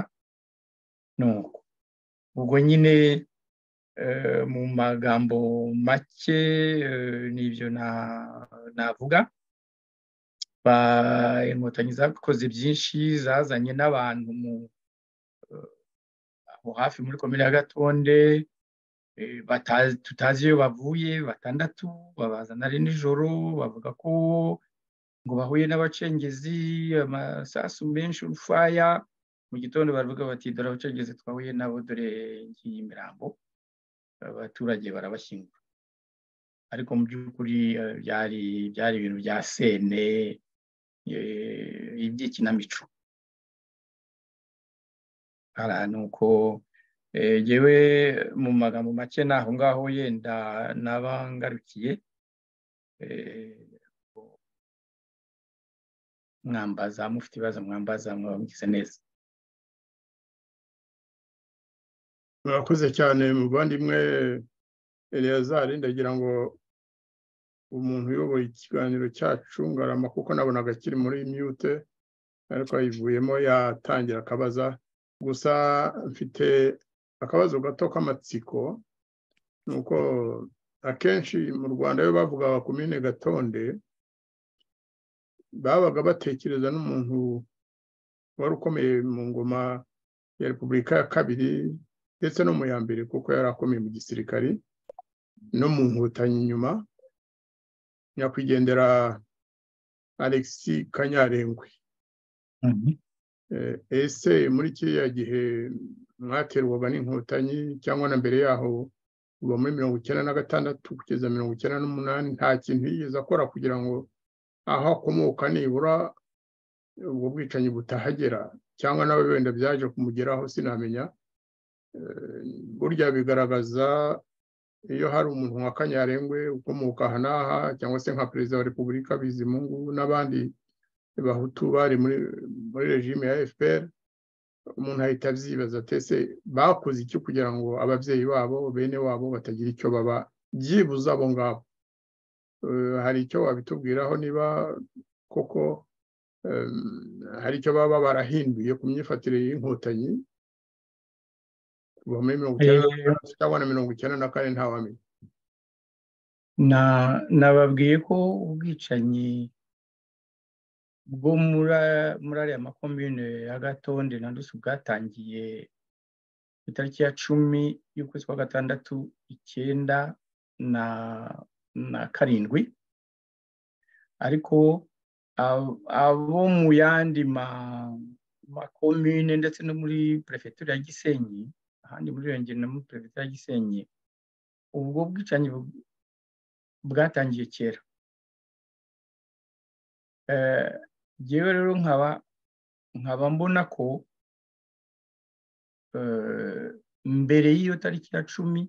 nuko ubwo nyine mu magambo make n'ibyo navuga inkotanyi zakoze byinshi zazanye n'abantu aho hafi muri komine ya gatonde tutazi iyo bavuye batandatu babazana ari nijoro bavuga ko ngo bahuye n'abacengezi amasasu menshi urufaya mu gitondo baravuga bati dore abacengezi twahuye nabo dore ngiyi imirambo abaturage barabashyingura ariko mu by'ukuri byari byari ibintu bya sene iby'ikinamico ni uko yewe mu magambo make ni aho ngaho yenda n'abangarukiye mwambaza mufite ibibazo mwambaza mwaba mugize neza murakoze cyane muvandimwe Eleyazari ndagira ngo umuntu uyoboye ikiganiro cyacu ngarama kuko nabonaga kiri muri mute ariko ayivuyemo yatangira akabaza gusa mfite akabazo gato k'amatsiko ni uko akenshi mu rwanda iyo bavugaga ku mine gatonde babaga batekereza n'umuntu wari ukomeye mu ngoma ya repubulika ya kabiri ndetse no mu ya mbere kuko yari akomeye mu gisirikari no mu nkotanyi inyuma nyakwigendera alexi kanyarengwe Eh, ese muri kiriya gihe mwaterwaga n'inkotanyi cyangwa na mbere yaho kuva muri mirongo icyenda na gatandatu kugeza mirongo icyenda n'umunani nta kintu yigeze akora kugira ngo aho akomoka nibura ubwo bwicanyi butahagera cyangwa nawe wenda byaje kumugeraho sinamenya Eh, burya bigaragaza iyo hari umuntu nka kanyarengwe ukomoka aha n'aha cyangwa se nka perezida wa repubulika bizimungu n'abandi bahutu bari muri muri regime ya fpr umuntu ahita abyibaza atese bakoze iki kugira ngo ababyeyi babo bene wabo batagira icyo baba byibuze abo ngabo Eh, hari icyo wabitubwiraho niba koko eh, hari icyo baba barahinduye ku myifatire y'inkotanyi kuva muri mirongo icyenda na gatandatu cyangwa na mirongo icyenda na kane ntawamenya Na- nababwiye ko ubwicanyi bwo muri a- muri ariya makomine ya gatonde na ndusi bwatangiye ku itariki ya cumi y'ukwezi kwa gatandatu icyenda na na karindwi ariko ab- abo mu yandi ma- makomine ndetse no muri perefegitura ya gisenyi ahandi muri yongera no muri perefegitura ya gisenyi ubwo bwicanyi bu- bwatangiye kera Eh, jyewe rero nkaba nkaba mbona ko eh, mbere y'iyo tariki ya cumi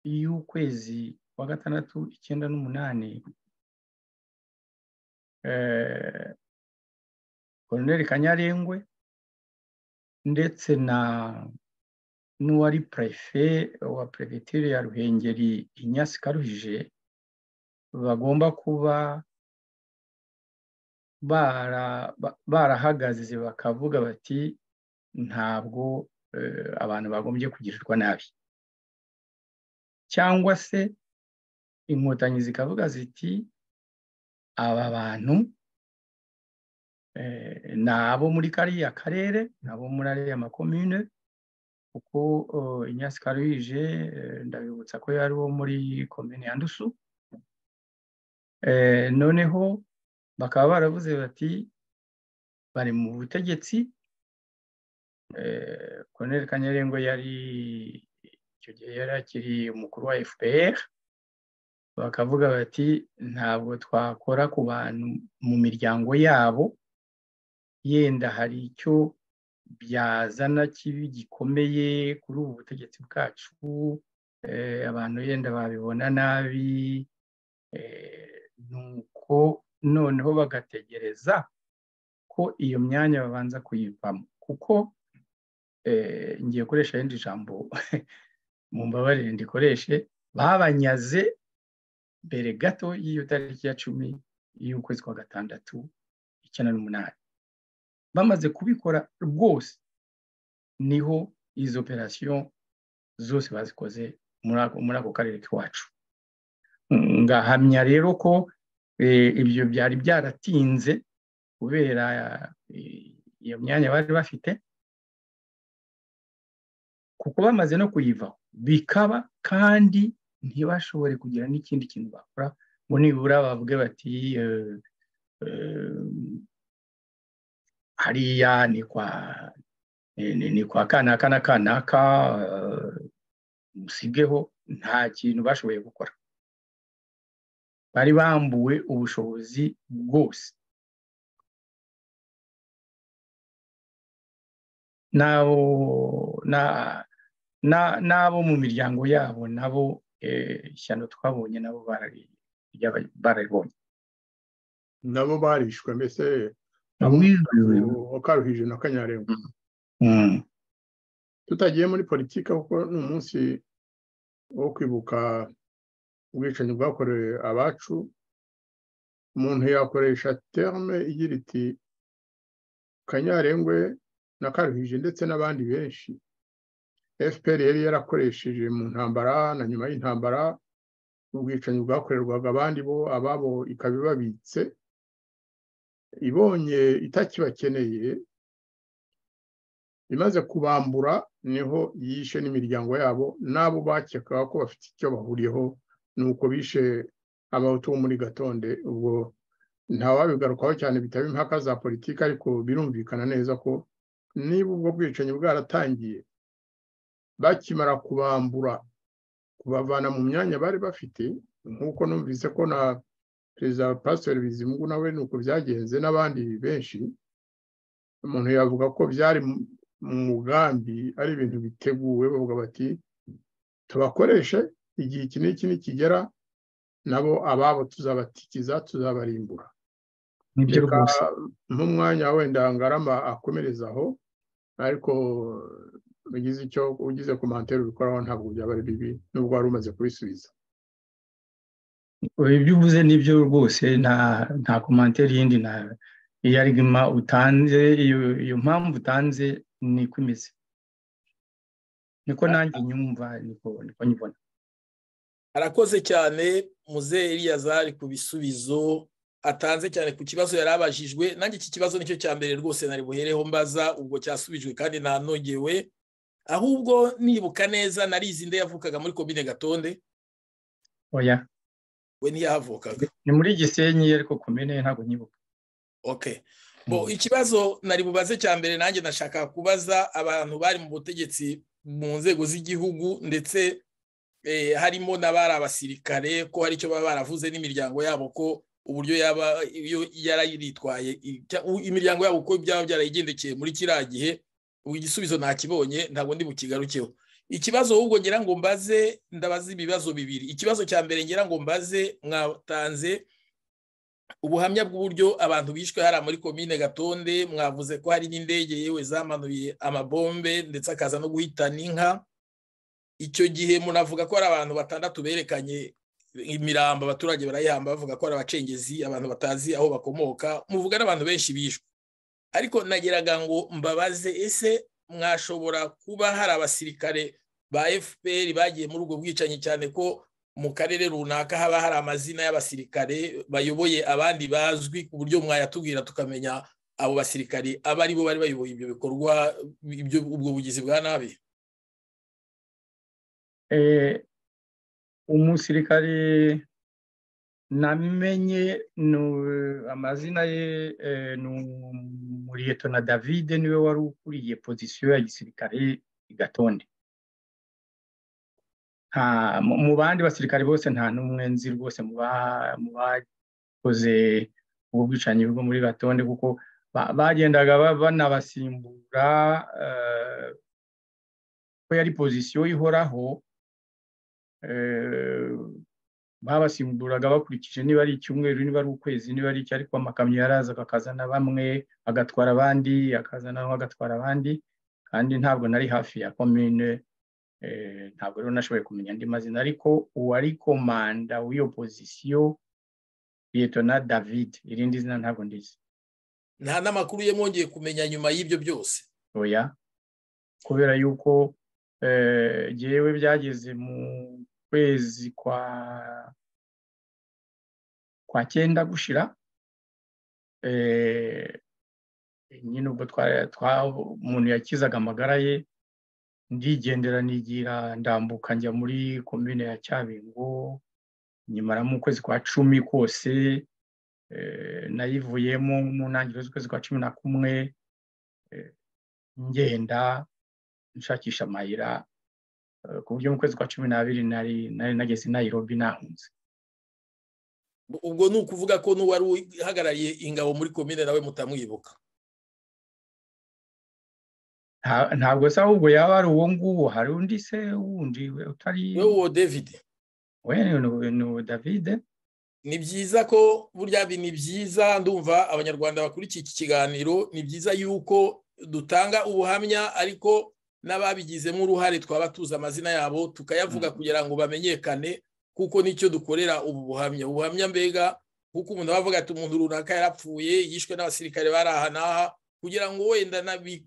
y'ukwezi kwa gatandatu icyenda n'umunani eh, koloneli kanyarengwe ndetse na n'uwari prefe wa perefegitura ya ruhengeri inyasi karuhije bagomba kuba bara- ba- barahagaze bakavuga bati ntabwo eh, abantu bagombye kugirirwa nabi cyangwa se inkotanyi zikavuga ziti aba bantu eh, ni abo muri kariya karere ni abo muri ariya makomine kuko eh, inyasi karuhije eh, ndabibutsa ko yari uwo muri komine ya ndusu Eh, noneho bakaba baravuze bati bari mu butegetsi eh, Colonel Kanyarengwe yari icyo gihe yari akiri umukuru wa FPR bakavuga bati ntabwo twakora ku bantu mu miryango yabo yenda hari icyo byazana kibi gikomeye kuri ubu butegetsi bwacu eh, abantu yenda babibona nabi Eh, nuko noneho bagategereza ko iyo myanya babanza kuyivamo kuko eh, ngiye gukoresha irindi jambo mu mbabarire ndikoreshe babanyaze mbere gato y'iyo tariki ya cumi y'ukwezi kwa gatandatu icyenda n'umunani bamaze kubikora rwose niho izo operasiyo zose bazikoze muri ako- muri ako karere k'iwacu ngahamya rero ko eh, ibyo byari byaratinze kubera eh, iyo myanya bari bafite kuko bamaze no kuyivaho bikaba kandi ntibashobore kugira n'ikindi kintu bakora ngo nibura bavuge bati eh, eh, hariya ni kwa ni- ni- ni kwa kanaka na kanaka eh, musigeho nta kintu bashoboye gukora bari bambuwe ubushobozi bwose n'abo na- na- n'abo mu miryango yabo nabo eh, ishyano twabonye nabo barari- ryaba- bararibonye nabo barishwe mbese ukaruhije na kanyarengwe Mm. tutagiye muri politiki kuko ni umunsi wo kwibuka ubwicanyi bwakorewe abacu umuntu yakoresha terme igira iti kanyarengwe na karuhije ndetse n'abandi benshi fpr yari yarakoresheje mu ntambara na nyuma y'intambara ubwicanyi bwakorerwaga abandi bo ababo ikaba ibabitse ibonye itakibakeneye imaze kubambura niho yishe n'imiryango yabo n'abo bakekaga ko bafite icyo bahuriyeho nuko bishe abahutu bo muri gatonde ubwo ntawabigarukaho cyane bitaba impaka za politiki ariko birumvikana neza ko niba ubwo bwicanyi bwaratangiye bakimara kubambura kubavana mu myanya bari bafite nk'uko numvise ko na perezida pasiteri bizimungu nawe ni uko byagenze n'abandi benshi umuntu yavuga ko byari mu mugambi ari ibintu biteguwe bavuga bati tubakoreshe igihe iki n'iki nikigera nabo ababo tuzabatikiza tuzabarimbura nibyo rwose nk'umwanya wenda ngarama akomerezaho ariko ugize icyo ugize komantere ubikoraho ntabwo byaba ari bibi nubwo wari umaze kubisubiza ibyo uvuze nibyo rwose nta nta komantere yindi nta iyo arigima utanze iyo mpamvu utanze niko imeze niko nanjye nyumva niko nyibona arakoze cyane muzehe Eliyazari ku bisubizo atanze cyane ku kibazo yari abajijwe nanjye iki kibazo nicyo cya mbere rwose nari buhereho mbaza ubwo cyasubijwe kandi ntanongewe ahubwo nibuka neza narizi nde yavukaga muri komine gatonde oya we ntiyahavukaga ni muri gisenyi ariko komine ntabwo nyibuka ok bo ikibazo nari bubaze cya mbere nanjye nashaka kubaza abantu bari mu butegetsi mu nzego z'igihugu ndetse harimo n'abari abasirikare ko hari icyo baba baravuze n'imiryango yabo ko uburyo yaba iyo yarayiritwaye imiryango yabo ko byaba byarayigendekeye muri kiriya gihe ubu igisubizo ntakibonye ntabwo ndi bukigarukeho ikibazo ahubwo ngira ngo mbaze ndabaza ibibazo bibiri ikibazo cya mbere ngira ngo mbaze mwatanze ubuhamya bw'uburyo abantu bishwe hariya muri komine gatonde mwavuze ko hari n'indege yewe zamanuye amabombe ndetse akaza no guhitana inka icyo gihe munavuga ko hari abantu batandatu berekanye imirambo abaturage barayihamba bavuga ko ari abacengezi abantu batazi aho bakomoka muvuga n'abantu benshi bishwe ariko nageraga ngo mbabaze ese mwashobora kuba hari abasirikare ba fpr bagiye muri ubwo bwicanyi cyane ko mu karere runaka haba hari amazina y'abasirikare bayoboye abandi bazwi ku buryo mwayatubwira tukamenya abo basirikari aba ari bo bari bayoboye ibyo bikorwa ubwo bugizi bwa nabi umusirikare namenye amazina ye ni umuriyeto na davide niwe wari ukuriye pozisiyo ya gisirikare igatonde mu bandi basirikare bose nta n'umwe nzi rwose mu bakoze ubu bwicanyi bwo muri gatonde kuko bagendaga banabasimbura ko yari pozisiyo ihoraho babasimburaga bakurikije niba ari icyumweru niba ari ukwezi niba ari iki ariko amakamyo yarazaga akazana bamwe agatwara abandi akazana agatwara abandi kandi ntabwo nari hafi ya komine ntabwo rero nashoboye kumenya andi mazina ariko uwari komanda w'iyo pozisiyo liyetona david irindi zina ntabwo ndizi nta n'amakuru ye mwongeye kumenya nyuma y'ibyo byose oya kubera yuko yewe byageze mu kwezi kwa kwa cyenda gushira nyine ubwo umuntu yakizaga amagara ye ndigendera nigira ndambuka njya muri komine ya cyabingo nyimara mu kwezi kwa cumi kose nayivuyemo mu ntangiriro z'ukwezi kwa cumi na kumwe ngenda nshakisha amayira ku buryo mu kwezi kwa cumi n'abiri nari nageze i Nairobi nahunze ubwo ni ukuvuga ko n'uwari uhagarariye ingabo muri komine nawe mutamwibuka ntabwo se ahubwo yaba ari uwo nguwo hari undi se wundi utari wowe david we ni uwo david ni byiza ko burya ni byiza ndumva abanyarwanda bakurikiye iki kiganiro ni byiza yuko dutanga ubuhamya ariko n'ababigizemo uruhare twaba tuzi amazina yabo tukayavuga kugira ngo bamenyekane kuko nicyo dukorera ubu buhamya ubuhamya mbega kuko umuntu aba avuga ati umuntu runaka yarapfuye yishwe n'abasirikare bari aha n'aha kugira ngo wenda nabi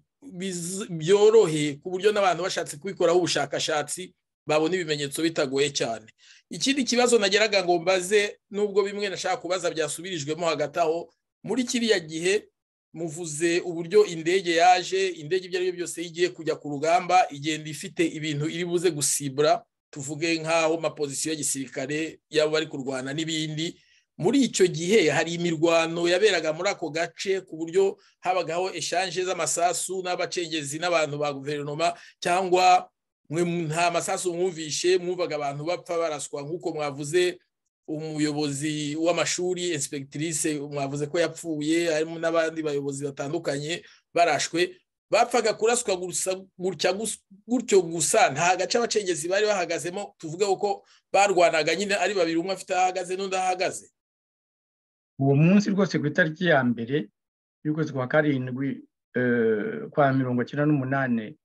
byorohe ku buryo n'abantu bashatse kubikoraho ubushakashatsi babona ibimenyetso bitagoye cyane ikindi kibazo nageraga ngo mbaze nubwo bimwe nashaka kubaza byasubirijwemo hagati aho muri kiriya gihe muvuze uburyo indege yaje indege ibyo ari byo byose igiye kujya ku rugamba igenda ifite ibintu iri buze gusibura tuvuge nk'aho amapozisiyo ya gisirikare yaba bari kurwana n'ibindi muri icyo gihe hari imirwano yaberaga muri ako gace ku buryo habagaho eshanje z'amasasu n'abacengezi n'abantu ba guverinoma cyangwa mwe nta masasu mwumvishe mwumvaga abantu bapfa baraswa nk'uko mwavuze umuyobozi w'amashuri inspektrice mwavuze ko yapfuye harimo n'abandi bayobozi batandukanye barashwe bapfaga kuraswa gutya gutyo gusa nta gace abacengezi bari bahagazemo tuvuge ko barwanaga nyine ari babiri umwe afite ahagaze n'undi ahagaze uwo munsi rwose ku itariki ya mbere y'ukwezi kwa karindwi kwa mirongo icyenda n'umunani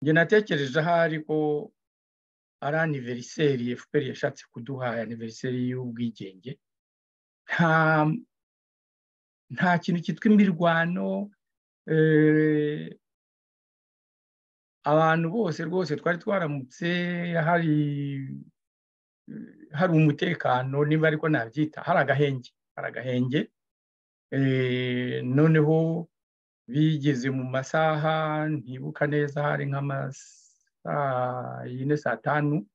njye natekereje ahari ko ari aniveriseri efuperi yashatse kuduha aniveriseri y'ubwigenge nta kintu cyitwa imirwano abantu bose rwose twari twaramutse hari hari umutekano niba ariko nabyita hari agahenge hari agahenge noneho bigeze mu masaha ntibuka neza hari nk'amasaha yine saa tanu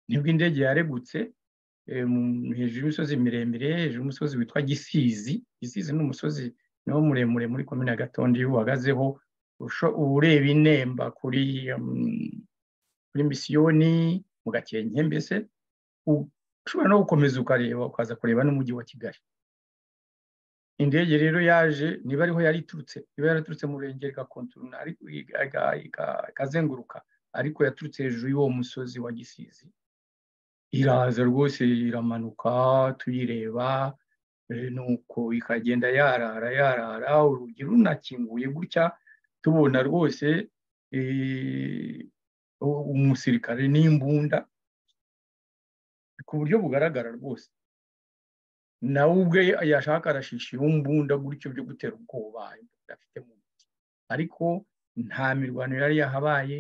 nibwo indege yaregutse hejuru y'imisozi miremire hejuru y'umusozi witwa gisizi gisizi ni umusozi niwo muremure muri komine ya gatondo iyo uhagazeho ureba inemba kuri kuri misiyoni mu gakenke mbese ushobora no gukomeza ukareba ukaza kureba n'umujyi wa kigali indege rero yaje niba ariho yari iturutse niba yaraturutse mu murenge igakontorona ikazenguruka ariko yaturutse hejuru y'uwo musozi wa gisizi iraza rwose iramanuka tuyireba nuko ikagenda yarara yarara urugi runakinguye gutya tubona rwose umusirikare n'imbunda ku buryo bugaragara rwose nawe ubwe yashaka arashishira imbunda gutyo byo gutera ubwoba afite mu ntoki ariko nta mirwano yari yahabaye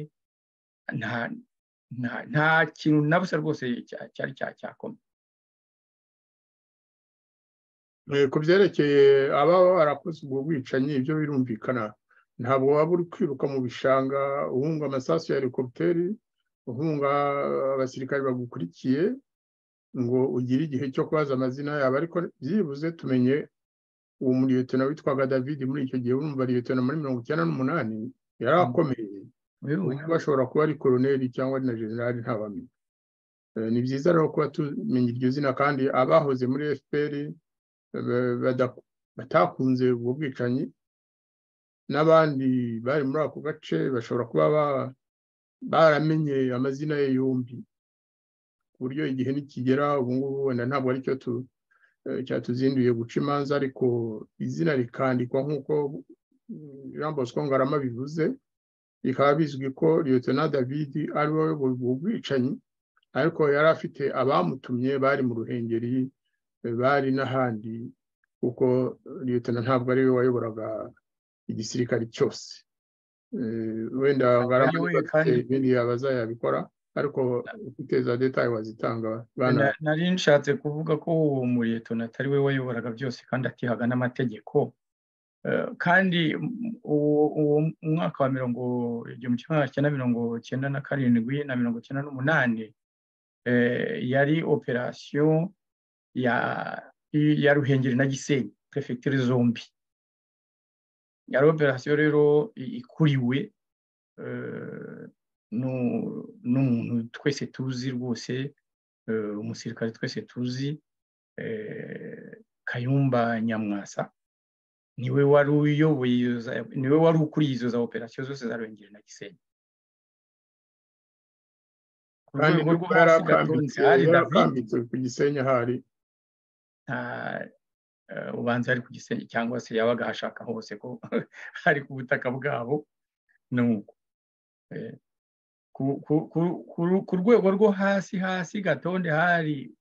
nta kintu na busa rwose cyari cyakomeye ku byerekeye abaho barakoze ubwo bwicanyi ibyo birumvikana ntabwo waba uri kwiruka mu bishanga uhunga amasasu ya helikopiteri uhunga abasirikari bagukurikiye ngo ugire igihe cyo kubaza amazina yabo ariko byibuze tumenye uwo muriyetona witwaga david muri icyo gihe urumva riyetona muri mirongo icyenda n'umunani yari akomeye bashobora kuba ari koroneri cyangwa na generali ntabamenya ni byiza rero kuba tumenya iryo zina kandi abahoze muri efuperi batakunze ubwo bwicanyi n'abandi bari muri ako gace bashobora kuba baramenye amazina ye yombi ku buryo igihe nikigera ubu ngubu wenda ntabwo aricyo cyatuzinduye guca imanza ariko izina rikandikwa nk'uko jean bosco ngarama bivuze bikaba bizwi ko liyotona david ari we wayoboye ubwo bwicanyi ariko yari afite abamutumye bari mu ruhengeri bari n'ahandi kuko liyotona ntabwo ari we wayoboraga igisirikare cyose wenda bafite ibindi yabaza yabikora ariko ufite za detaye wazitanga nari nshatse kuvuga ko uwo muriyetona atari we wayoboraga byose kandi atihaga n'amategeko kandi uwo mwaka wa mirongo igihumbi kimwe magana cyenda mirongo cyenda na karindwi na mirongo cyenda n'umunani yari operasiyo ya ruhengeri na gisenyi perefegitere zombi yari operasiyo rero ikuriwe n'umuntu twese tuzi rwose umusirikare twese tuzi kayumba nyamwasa niwe wari uyoboye niwe wari ukuriye izo za operasiyo zose za ruhengeri na gisenyi ku rwego rwo hasi gatonze hari david ku gisenyi hari ubanza ari ku gisenge cyangwa se yabaga hashaka hose ko ari ku butaka bwabo nuko ku rwego rwo hasi hasi gatonde hari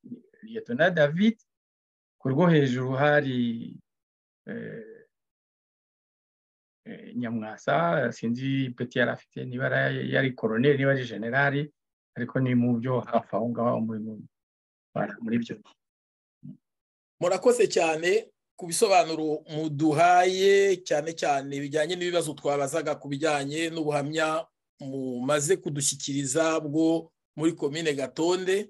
liyetona david ku rwo hejuru hari nyamwasa sinzi peti yari afite niba yari koroneri niba ari generali ariko ni mu byo hafi aho ngaho muri ibyo murakoze cyane ku bisobanuro muduhaye cyane cyane bijyanye n'ibibazo twabazaga ku bijyanye n'ubuhamya mumaze kudushyikiriza bwo muri komine gatonde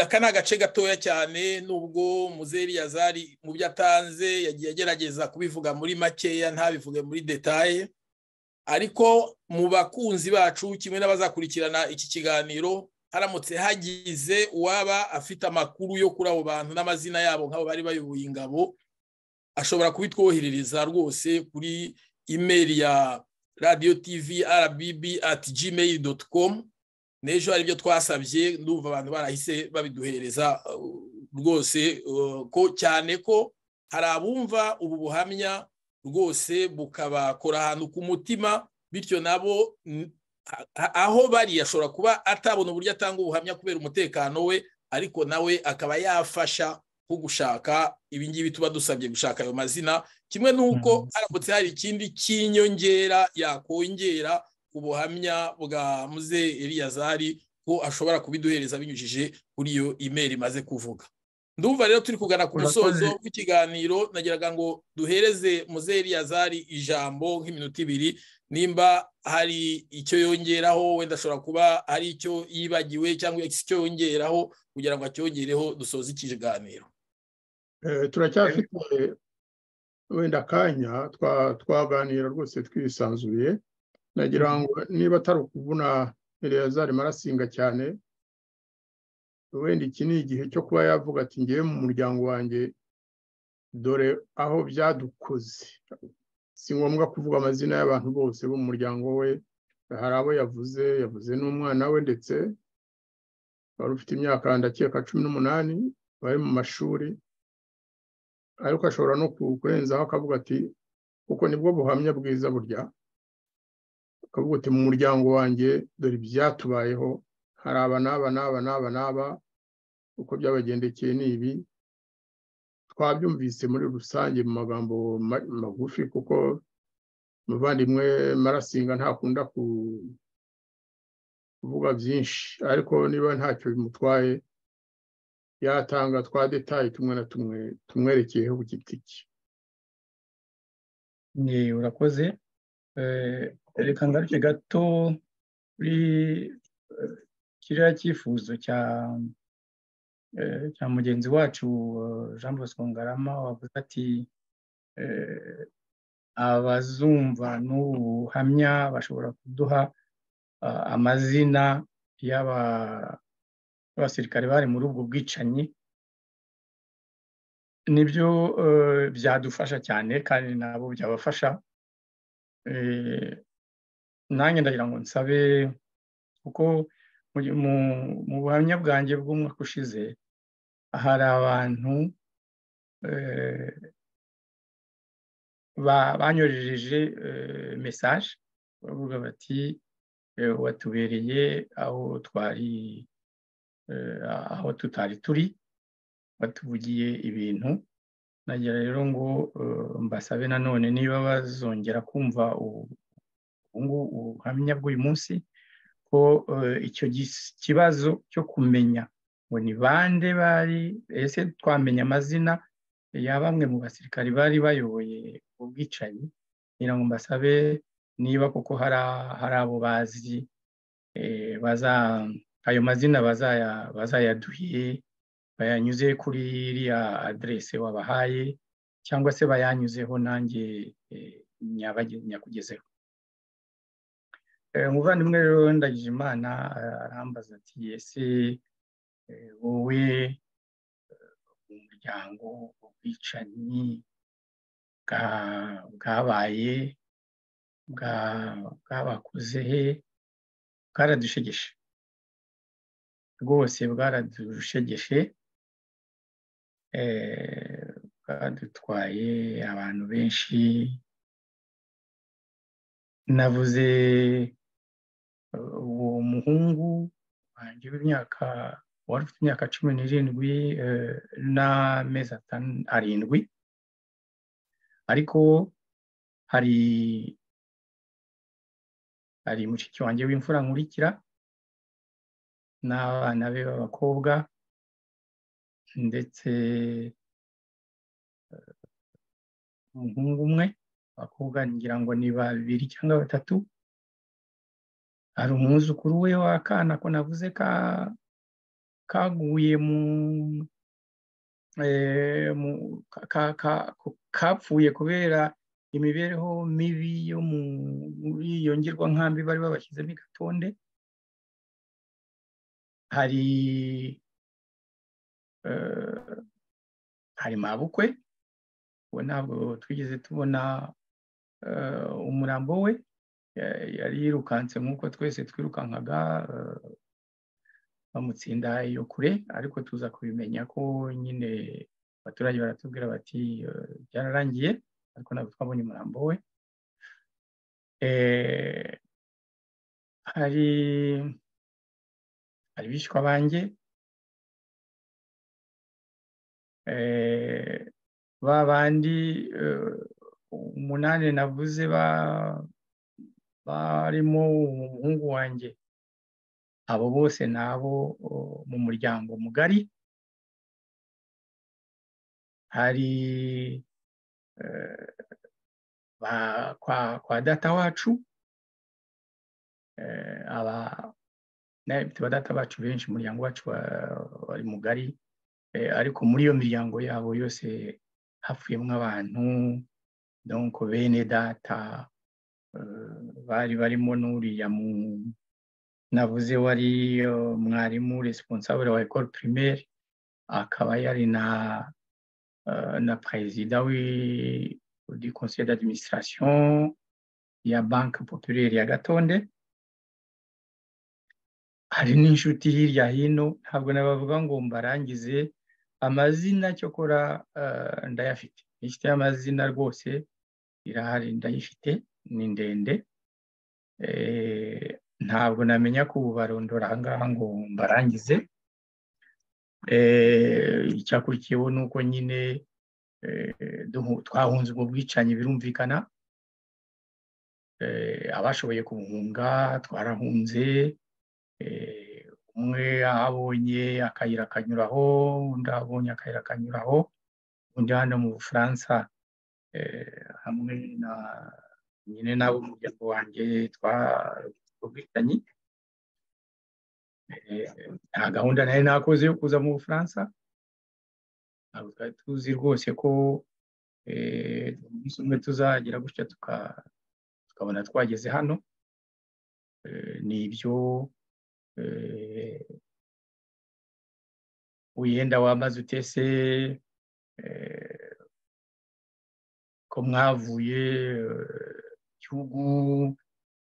aka ni agace gatoya cyane nubwo muzeri yazari mu byo atanze yagiye agerageza kubivuga muri makeya ntabivuge muri detaye ariko mu bakunzi bacu kimwe n'abazakurikirana iki kiganiro haramutse hagize uwaba afite amakuru yo kuri abo bantu n'amazina yabo nk'abo bari bayoboye ingabo ashobora kubitwoherereza rwose kuri imeri ya radiyo tivi rbb ati gmail doti komu n'ejo aribyo twasabye ndumva abantu barahise babiduhereza rwose ko cyane ko hari abumva ubu buhamya rwose bukabakora ahantu ku mutima bityo nabo aho bari ashobora kuba atabona uburyo atanga ubuhamya kubera umutekano we ariko nawe akaba yafasha nko gushaka ibingibi tuba dusabye gushaka ayo mazina kimwe n'uko haramutse hari ikindi cy'inyongera yakongera ku buhamya bwa muze Eliyazari ko ashobora kubiduhereza binyujije kuri iyo imeri imaze kuvuga ndumva rero turi kugana ku musozo w'ikiganiro nagiraga ngo duhereze muze Eliyazari ijambo nk'iminota ibiri nimba hari icyo yongeraho wenda ashobora kuba hari icyo yibagiwe cyangwa icyo yongeraho kugira ngo acyongereho dusoze ikiganiro turacyafite wenda akanya twaganira rwose twisanzuye nagira ngo niba atari ukuvuna Eleyazari marasinga cyane wenda iki ni igihe cyo kuba yavuga ati ngewe mu muryango wanjye dore aho byadukoze si ngombwa kuvuga amazina y'abantu bose bo mu muryango we hari abo yavuze yavuze n'umwana we ndetse wari ufite imyaka ndakeka cumi n'umunani bari mu mashuri ariko ashobora no kurenzaho akavuga ati kuko nibwo buhamya bwiza burya ukavuga uti mu muryango wanjye dore ibyatubayeho hari aba n'aba n'aba n'aba n'aba uko byabagendekeye ni ibi twabyumvise muri rusange mu magambo magufi kuko umuvandimwe marasinga ntakunda kuvuga byinshi ariko niba ntacyo bimutwaye yatanga twa detaye tumwe na tumwe tumwerekeyeho ku giti cye ni urakoze reka ngaruke gato kuri kiriya cyifuzo cya cya mugenzi wacu jean bosco ngarama wavuze ati abazumva n'ubuhamya bashobora kuduha amazina y'abasirikare bari muri ubwo bwicanyi nibyo byadufasha cyane kandi nabo byabafasha nanjye ndagira ngo nsabe kuko mu buhamya bwanjye bw'umwaka ushize hari abantu banyorereje mesaje bavuga bati watubereye aho twari aho tutari turi batuvugiye ibintu nagira rero ngo mbasabe nanone niba bazongera kumva ubuhamya bw'uyu munsi ko icyo kibazo cyo kumenya ngo ni bande bari ese twamenya amazina ya bamwe mu basirikari bari bayoboye ubwicanyi kugira ngo mbasabe niba koko hari abo bazi ayo mazina bazayaduhe bayanyuze kuri iriya aderese wabahaye cyangwa se bayanyuzeho nanjye nyakugezeho umuvandimwe rero ndagije imana arambaza ati ese wowe mu muryango ubwicanyi bwabaye bwabakoze he bwaradushegeshe rwose bwaradushegeshe bwadutwaye abantu benshi navuze uwo muhungu wanjye w'imyaka wari ufite imyaka cumi n'irindwi n'amezi arindwi ariko hari hari mushiki wanjye w'imfura nkurikira n'abana be b'abakobwa ndetse umuhungu umwe abakobwa ngira ngo ni babiri cyangwa batatu hari umwuzukuru we w'akana ko navuze ka kaguye mu kapfuye kubera imibereho mibi yo muri iyo ngirwankambi bari babashyizemo igatonde hari hari mabukwe ubu ntabwo twigeze tubona umurambo we yari yirukanse nk'uko twese twirukankaga bamutsinda iyo kure ariko tuza kubimenya ko nyine abaturage baratubwira bati byararangiye ariko ntabwo twabonye umurambo we hari hari bishwa banjye ba bandi umunani navuze barimo umuhungu wanjye abo bose ni abo mu muryango mugari hari kwa data wacu aba ba data bacu benshi umuryango wacu wari mugari ariko muri iyo miryango yabo yose hapfuyemo abantu donko bene data bari barimo n'uriya mu navuze wari mwarimu responsable wa ecole primaire akaba yari na na perezida du conseil d'administration ya banke populaire ya gatonde hari n'inshuti hirya hino ntabwo nabavuga ngo mbarangize amazina cyokora ndayafite inshuti y'amazina rwose irahari ndayifite ni ndende ntabwo namenya ko ubu barondora ahangaha ngo mbarangize icyakurikiyeho ni uko nyine twahunze ubwo bwicanyi birumvikana abashoboye kubuhunga twarahunze umwe abonye akayira akanyuraho undi abonye akayira akanyuraho undi hano mu bufaransa hamwe na nyine n'abo umuryango wanjye twabwitanyi nta gahunda nari nakoze yo kuza mu bufaransa ntabwo twari tuzi rwose ko umunsi umwe tuzagira gutya tukabona twageze hano ni ibyo wiyenda wamaze utese ko mwavuye gihugu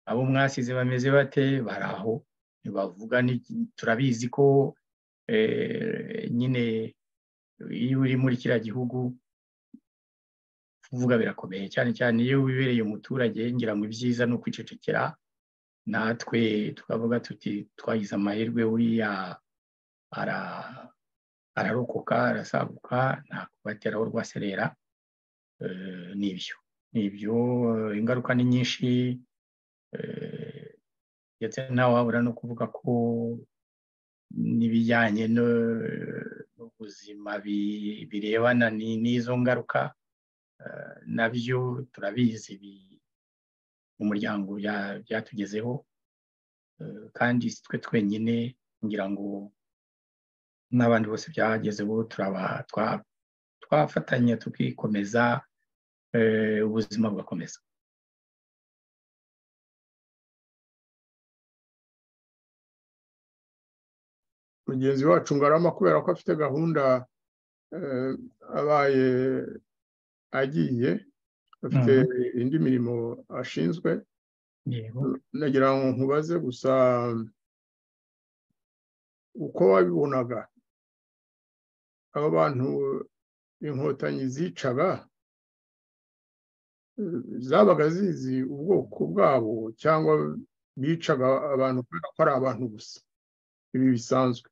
abo mwasize bameze bate bari aho ntibavuga turabizi ko nyine iyo uri muri kiriya gihugu kuvuga birakomeye cyane cyane iyo wibereye umuturage ngira ngo ibyiza ni ukwicecekera natwe tukavuga tuti twagize amahirwe uriya ararokoka arasaguka nta kubateraho rwaserera nibyo nibyo ingaruka ni nyinshi ndetse nawe wabura no kuvuga ko n'ibijyanye n'ubuzima birebana n'izo ngaruka nabyo turabizi mu muryango byatugezeho kandi twe twenyine ngira ngo n'abandi bose byagezeho twafatanya tukikomeza ubuzima bugakomeza mugenzi wacu ngarama kubera ko afite gahunda abaye agiye afite indi mirimo ashinzwe nagira ngo nkubaze gusa uko wabibonaga abo bantu inkotanyi zicaga zabaga zizi ubwoko bwabo cyangwa bicaga abantu kubera ko ari abantu gusa ibi bisanzwe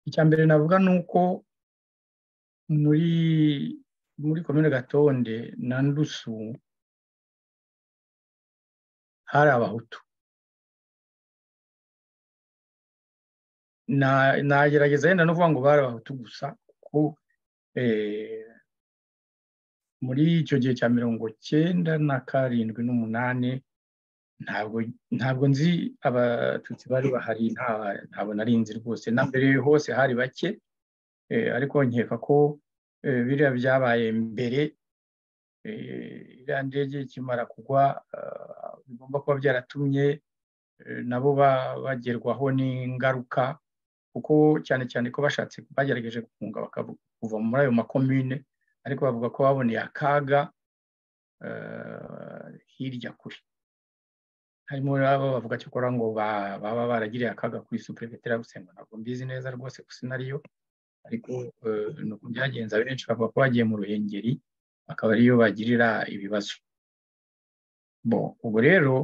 icya mbere navuga ni uko muri muri komine gatonde na ndusu hari abahutu nagerageza yenda no kuvuga ngo bari abahutu gusa kuko muri icyo gihe cya mirongo cyenda na karindwi n'umunani ntabwo ntabwo nzi abatutsi bari bahari ntabwo nari nzi rwose na mbere hose hari bake ariko nkeka ko biriya byabaye mbere iriya ndege ikimara kugwa bigomba kuba byaratumye nabo bagerwaho n'ingaruka kuko cyane cyane ko bashatse bagerageje gufunga kuva muri ayo makomine ariko bavuga ko baboneye akaga hirya kure harimo abo bavuga cyakora ngo baba baragiriye akaga kuri superefetere gusenga ntabwo mbizi neza rwose gusa inariyo ariko ni uko byagenze benshi bavuga ko bagiye mu ruhengeri akaba ariyo bagirira ibibazo bo ubu rero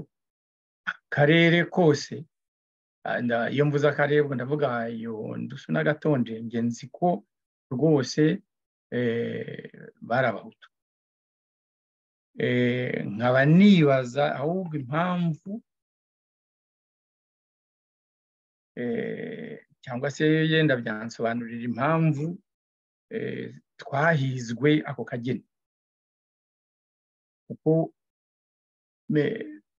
akarere kose iyo mvuze akarere ndavuga iyo ndusu n'agatonde ngenzi ko rwose bari abahutu nkaba nibaza ahubwo impamvu cyangwa se yenda byansobanurira impamvu twahizwe ako kageni kuko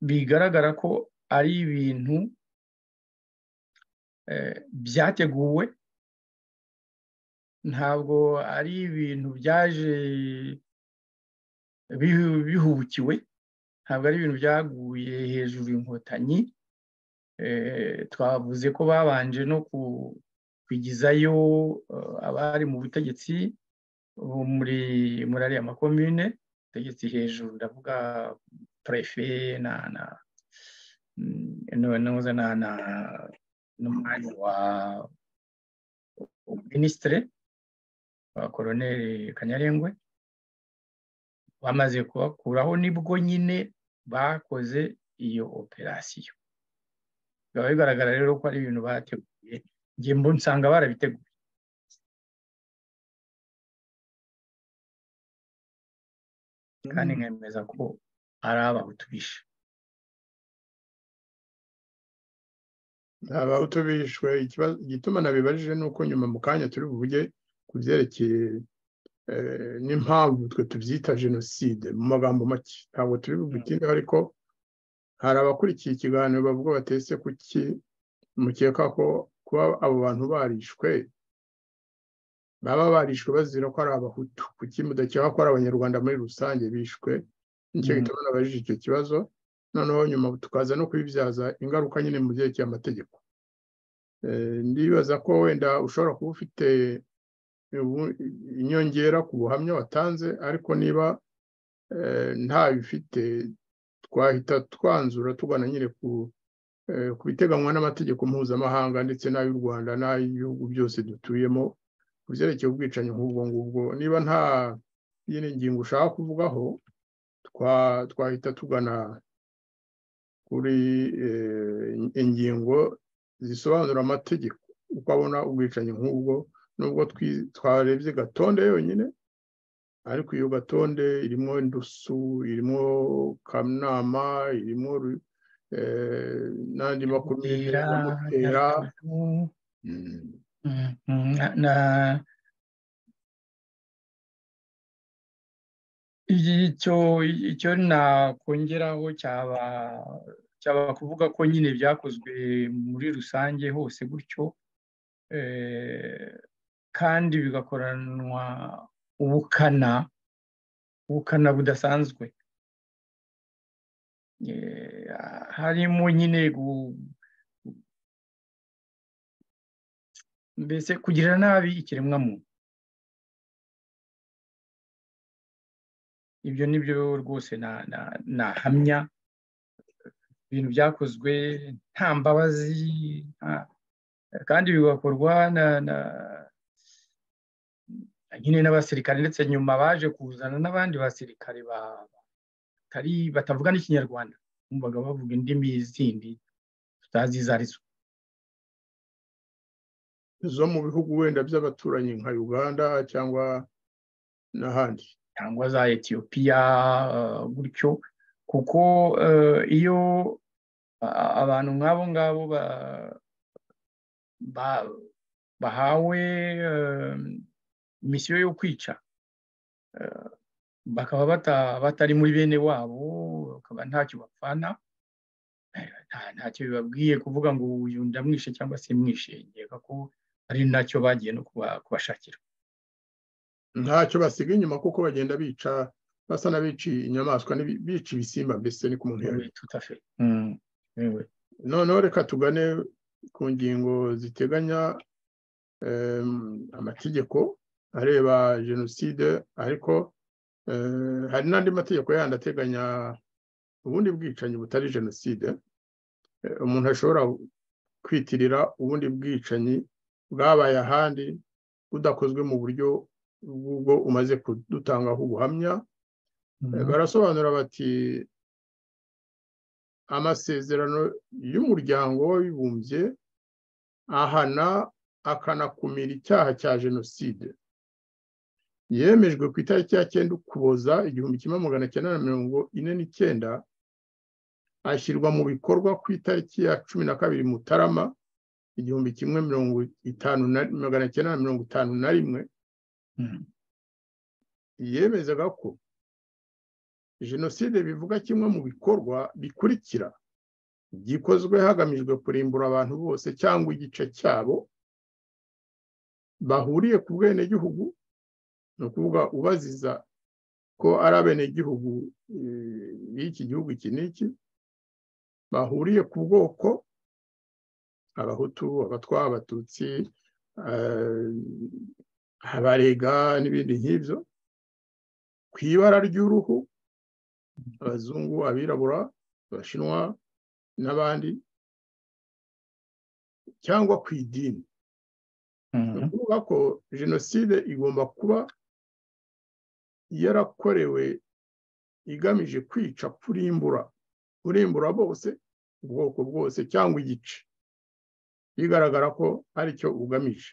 bigaragara ko ari ibintu byateguwe ntabwo ari ibintu byaje bihubukiwe ntabwo ari ibintu byaguye hejuru inkotanyi twavuze ko babanje no kwigizayo abari mu butegetsi muri muri ariya makomine ubutegetsi hejuru ndavuga prefe na na n'umwanya wa minisitire wa koroneri kanyarengwe bamaze kubakuraho nibwo nyine bakoze iyo operasiyo bikaba bigaragara rero ko ari ibintu bateguye njye mbona usanga barabiteguye kandi nkemeza ko ari abahutu bishe abahutu bishwe igituma nabibarije ni uko nyuma mu kanya turi buvuge ku byerekeye n'impamvu twe tubyita jenoside mu magambo make ntabwo turi bubutinde ariko hari abakurikiye ikiganiro bavuga batetse kuki mukeka ko kuba abo bantu barishwe baba barishwe bazira ko ari abahutu kuki mudakeka ko ari abanyarwanda muri rusange bishwe nicyo gituma nabajije icyo kibazo noneho nyuma tukaza no kubibyaza ingaruka nyine mu byerekeye amategeko ndibaza ko wenda ushobora kuba ufite inyongera ku buhamya watanze ariko niba ntabifite twahita twanzura tugana nyine ku biteganywa n'amategeko mpuzamahanga ndetse n'ay'u rwanda n'ay'ibihugu byose dutuyemo ku byerekeye ubwicanyi nk'ubwo ngubwo niba nta yindi ngingo ushaka kuvugaho twahita tugana kuri ingingo zisobanura amategeko uko abona ubwicanyi nk'ubwo nubwo twarebye gatonde yonyine ariko iyo gatonde irimo indusu irimo kanama irimo n'andi makumyabiri na mutera icyo icyo nakongeraho cyaba cyaba kuvuga ko nyine byakozwe muri rusange hose gutyo kandi bigakoranwa ubukana ubukana budasanzwe harimo nyine mbese kugira nabi ikiremwamuntu ibyo ni byo rwose nahamya ibintu byakozwe nta mbabazi kandi bigakorwa nyine n'abasirikare ndetse nyuma baje kuzana n'abandi basirikare batavuga n'ikinyarwanda bumvaga bavuga indimi zindi tutazi izo ari zo zo mu bihugu wenda by'abaturanyi nka uganda cyangwa n'ahandi cyangwa za etiyopiya gutyo kuko iyo abantu nk'abo ngabo ba- bahawe eh, misiyo yo kwica Eh, bakaba bata- batari muri bene wabo bakaba ntacyo bapfana Eh, nta- ntacyo bibabwiye kuvuga ngo uyu ndamwishe cyangwa se mwishe nkeka ko ari nacyo bagiye no kuba- kubashakira ntacyo basiga inyuma kuko bagenda bica basa n'abiciye inyamaswa n'ibi- bica ibisimba mbese ni ku ntebe Oui, tout à fait Mm. Oui, oui. noneho reka tugane ku ngingo ziteganya em, amategeko areba jenoside ariko eh, hari n'andi mategeko yandi ateganya ubundi bwicanyi butari jenoside Eh, umuntu ashobora kwitirira ubundi bwicanyi bwabaye ahandi budakozwe mu buryo bw'ubwo umaze kudutangaho ubuhamya Eh, barasobanura bati amasezerano y'umuryango w'abibumbye ahana akanakumira icyaha cya jenoside yemejwe ku itariki ya cyenda ukuboza igihumbi kimwe magana cyenda na mirongo ine n'icyenda ashyirwa mu bikorwa ku itariki ya cumi na kabiri mutarama igihumbi kimwe mirongo itanu na magana cyenda na mirongo itanu na rimwe Mm. yemezaga ko jenoside bivuga kimwe mu bikorwa bikurikira gikozwe hagamijwe kurimbura abantu bose cyangwa igice cyabo bahuriye ku bwenegihugu ni ukuvuga ubaziza ko ari abenegihugu eh, b'iki gihugu iki n'iki bahuriye ku bwoko abahutu abatwa abatutsi eh, abarega n'ibindi nk'ibyo ku ibara ry'uruhu abazungu abirabura abashinwa n'abandi cyangwa ku idini ni Mhm. ukuvuga ko jenoside igomba kuba yarakorewe igamije kwica kurimbura kurimbura bose ubwoko bwose cyangwa igice bigaragara ko aricyo ugamije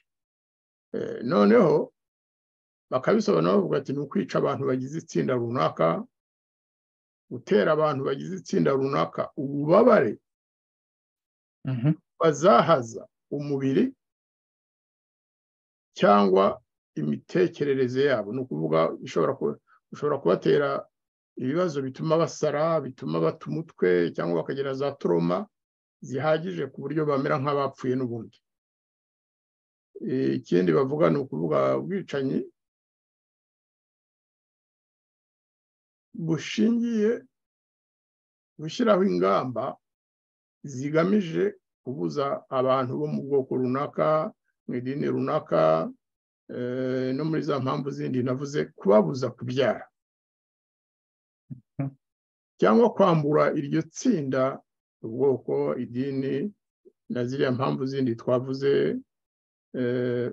Eh, noneho bakabisobanura bavuga ati ni ukwica abantu bagize itsinda runaka gutera abantu bagize itsinda runaka ububabare Mhm. bazahaza umubiri cyangwa imitekerereze yabo ni ukuvuga ishobora kuba ushobora kubatera ibibazo bituma basara bituma bata umutwe cyangwa bakagira za toroma zihagije ku buryo bamera nk'abapfuye n'ubundi Eh, ikindi bavuga ni ukuvuga ubwicanyi bushingiye gushyiraho ingamba zigamije kubuza abantu bo mu bwoko runaka mu idini runaka eh, no muri za mpamvu zindi navuze kubabuza kubyara Mhm. cyangwa kwambura iryo tsinda ubwoko idini na ziriya mpamvu zindi twavuze eh,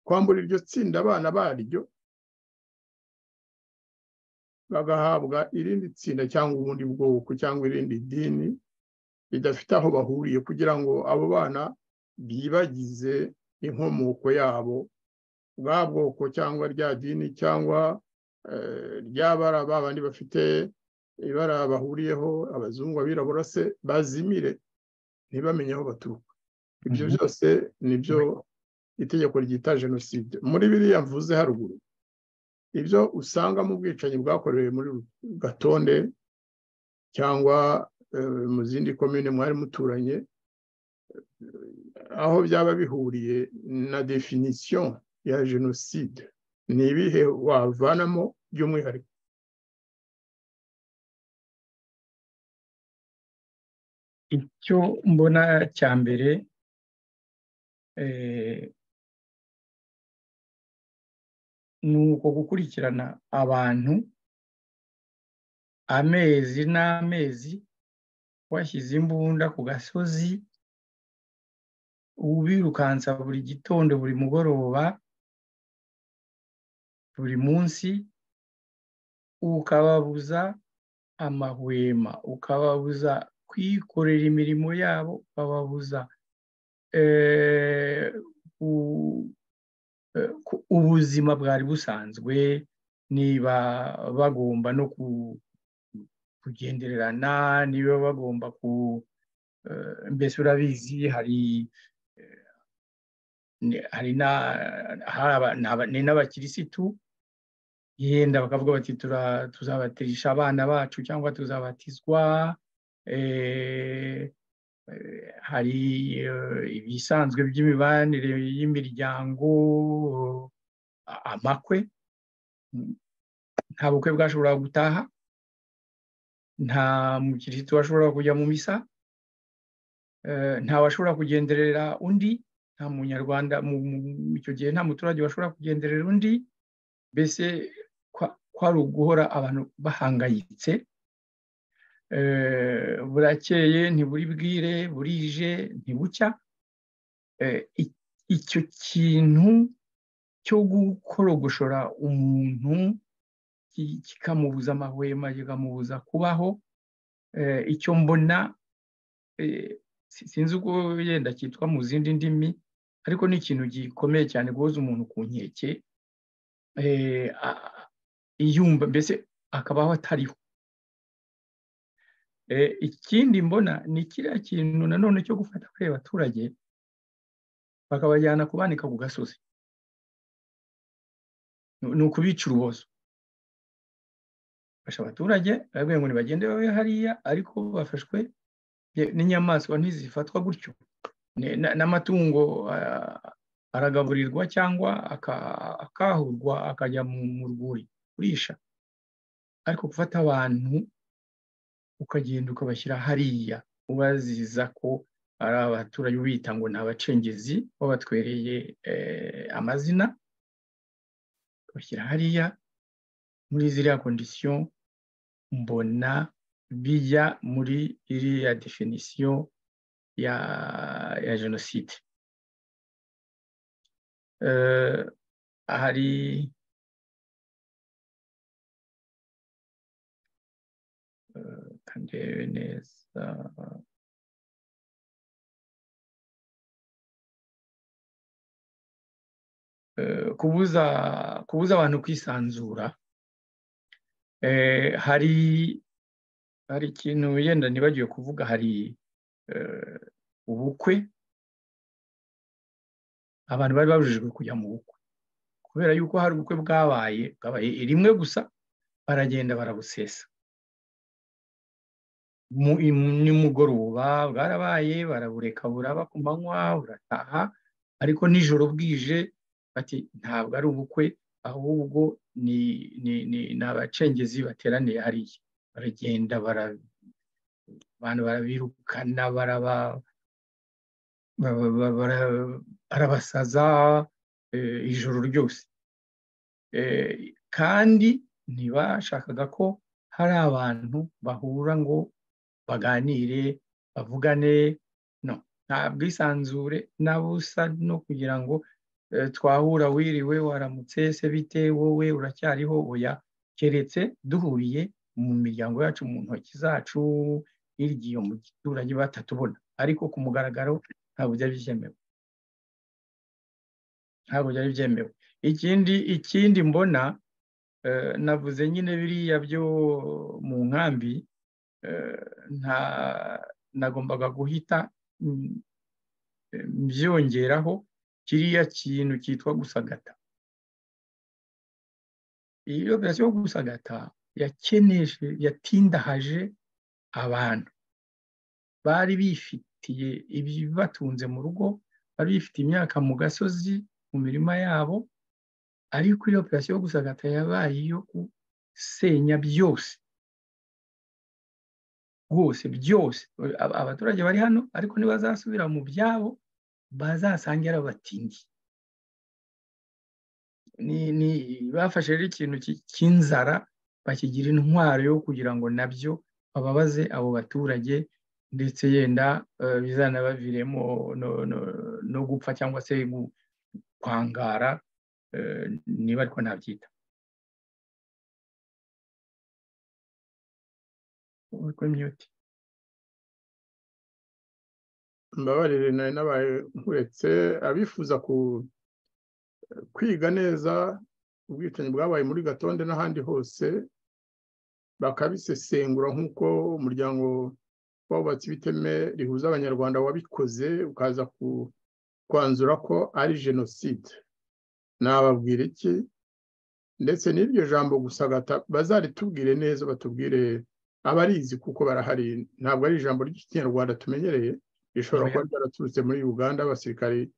kwambura iryo tsinda abana baryo bagahabwa irindi tsinda cyangwa ubundi bwoko cyangwa irindi dini bidafite aho bahuriye kugira ngo abo bana bibagize inkomoko yabo bwa bwoko cyangwa rya dini cyangwa eh, rya bara ba bandi bafite ibara bahuriyeho abazungu abirabura se bazimire ntibamenye aho baturuka ibyo Mhm. byose ni byo itegeko ryita jenoside muri biriya mvuze haruguru ibyo usanga mu bwicanyi bwakorewe muri gatonde cyangwa eh, mu zindi komine mwari muturanye eh, aho byaba bihuriye na definisiyo ya jenoside ni ibihe wavanamo by'umwihariko icyo mbona cya mbere eh, ni uko gukurikirana abantu amezi n'amezi washyize imbunda ku gasozi ubirukansa buri gitondo buri mugoroba buri munsi ukababuza amahwema ukababuza kwikorera imirimo yabo ukababuza eh, u- eh, ku- ubuzima bwari busanzwe niba bagomba no ku- kugendererana niba bagomba ku eh, mbese urabizi hari hari n'abakirisitu yenda bakavuga bati tuzabatirisha abana bacu cyangwa tuzabatizwa hari ibisanzwe by'imibanire y'imiryango amakwe nta bukwe bwashobora gutaha nta mukirisitu washobora kujya mu misa washobora kugenderera undi nta munyarwanda icyo gihe nta muturage washobora kugenderera undi mbese kwari uguhora abantu bahangayitse burakeye ntiburi bwire burije ntibucya icyo kintu cyo gukorogoshora umuntu kikamubuza amahwema kikamubuza kubaho icyo mbona sinzi uko yenda cyitwa mu zindi ndimi ariko ni ikintu gikomeye cyane guhoza umuntu ku nkeke yumva mbese akabaho atariho ikindi mbona ni kiriya kintu nanone cyo gufata kuri abaturage bakabajyana kubanika ku gasozi ni ukubica urubozo bafasha abaturage barabwira ngo ntibagende babe hariya ariko bafashwe n'inyamaswa ntizifatwa gutyo n'amatungo aragaburirwa cyangwa akahurwa akajya mu rwuri kurisha ariko gufata abantu ukagenda ukabashyira hariya ubaziza ko ari abaturage ubita ngo ni abacengezi wabatwereye amazina ukabashyira hariya muri ziriya kondisiyo mbona bijya muri iriya definisiyo ya ya jenoside hari kandebe neza kubuza kubuza abantu kwisanzura hari hari ikintu yenda ntibagiwe kuvuga hari ubukwe abantu bari babujijwe kujya mu bukwe kubera yuko hari ubukwe bwabaye bwabaye rimwe gusa baragenda barabusesa nimugoroba bwarabaye barabureka buraba ku manywa burataha ariko nijoro bwije bati ntabwo ari ubukwe ahubwo ni abacengezi bateraniye hariya baragenda abantu barabirukana barabasaza ijoro ryose kandi ntibashakaga ko hari abantu bahura ngo baganire bavugane no nta bwisanzure na busa no kugira ngo twahura wiriwe waramutse se bite wowe uracyariho oya keretse duhuriye mu miryango yacu mu ntoki zacu hirya iyo mu giturage batatubona ariko ku mugaragaro ntabwo byari byemewe ntabwo byari byemewe ikindi ikindi mbona navuze nyine biriya byo mu nkambi nagombaga guhita byongeraho kiriya kintu cyitwa gusagata iyi operasiyo yo gusagata yakeneje yatindahaje abantu bari bifitiye ibibatunze mu rugo bari bifitiye imyaka mu gasozi mu mirima yabo ariko iyo operasiyo yo gusagata yabaye iyo gusenya byose rwose byose abaturage bari hano ariko ntibazasubira mu byabo bazasange ari abatindi bafashe rero ikintu cy'inzara bakigira intwaro yo kugira ngo nabyo bababaze abo baturage ndetse yenda bizanabaviremo no gupfa cyangwa se kwangara niba ariko nabyita mbabarire nari nabaye nkuretse abifuza kwiga neza ubwicanyi bwabaye muri gatonde n'ahandi hose bakabisesengura nk'uko umuryango w'abubatsi b'iteme rihuza abanyarwanda wabikoze ukaza kwanzura ko ari jenoside nababwira iki ndetse n'iryo jambo gusa bazaritubwire neza batubwire abarizi kuko barahari ntabwo ari ijambo ry'ikinyarwanda tumenyereye rishobora kuba ryaraturutse muri uganda abasirikari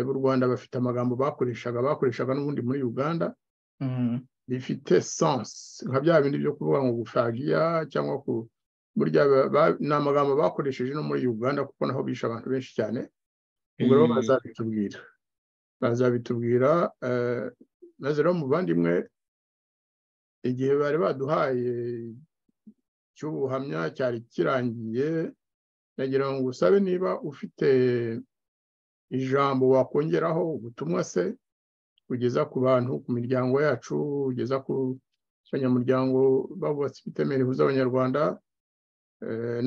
b'u rwanda bafite amagambo bakoreshaga bakoreshaga n'ubundi muri uganda bifite sansi nka bya bindi byo kuvuga ngo gufragiya cyangwa ku burya ni amagambo bakoresheje no muri uganda kuko naho bishe abantu benshi cyane ubwo rero bazabitubwira bazabitubwira maze rero muvandimwe igihe bari baduhaye cy'ubuhamya cyari kirangiye nagira ngo usabe niba ufite ijambo wakongeraho ubutumwa se ugeza ku bantu ku miryango yacu ugeza ku banyamuryango babubatse ibitemere ihuza abanyarwanda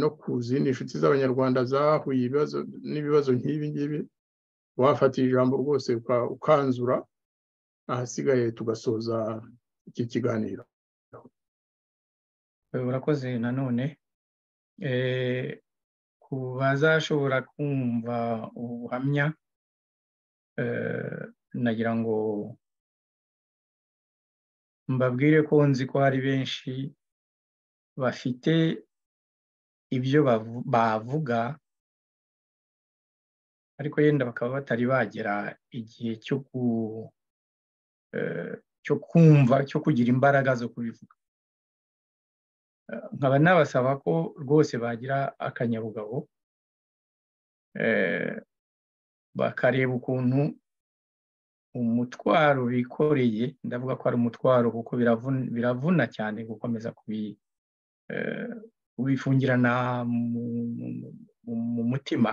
no ku zindi nshuti z'abanyarwanda zahuye ibibazo n'ibibazo nk'ibi ngibi wafatiye ijambo rwose ukanzura ahasigaye tugasoza iki kiganiro urakoze nanone ku bazashobora kumva ubuhamya nagira ngo mbabwire ko nzi ko hari benshi bafite ibyo bavuga ariko yenda bakaba batari bagera igihe cyo kumva cyo kugira imbaraga zo kubivuga nkaba nabasaba ko rwose bagira akanyabugabo bakareba ukuntu umutwaro bikoreye ndavuga ko ari umutwaro kuko biravuna cyane gukomeza kubifungirana mu mutima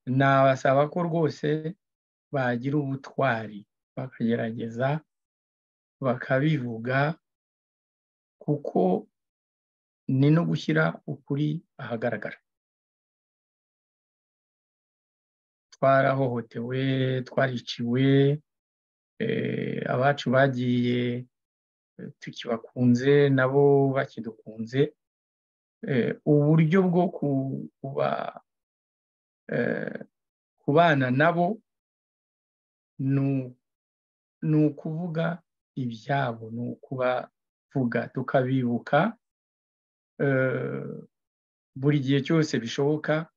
nabasaba ko rwose bagira ubutwari bakagerageza bakabivuga kuko ni no gushyira ukuri ahagaragara twarahohotewe twariciwe abacu bagiye tukibakunze nabo bakidukunze uburyo bwo kubana nabo ni ukuvuga ibyabo ni ukubavuga tukabibuka buri gihe cyose bishoboka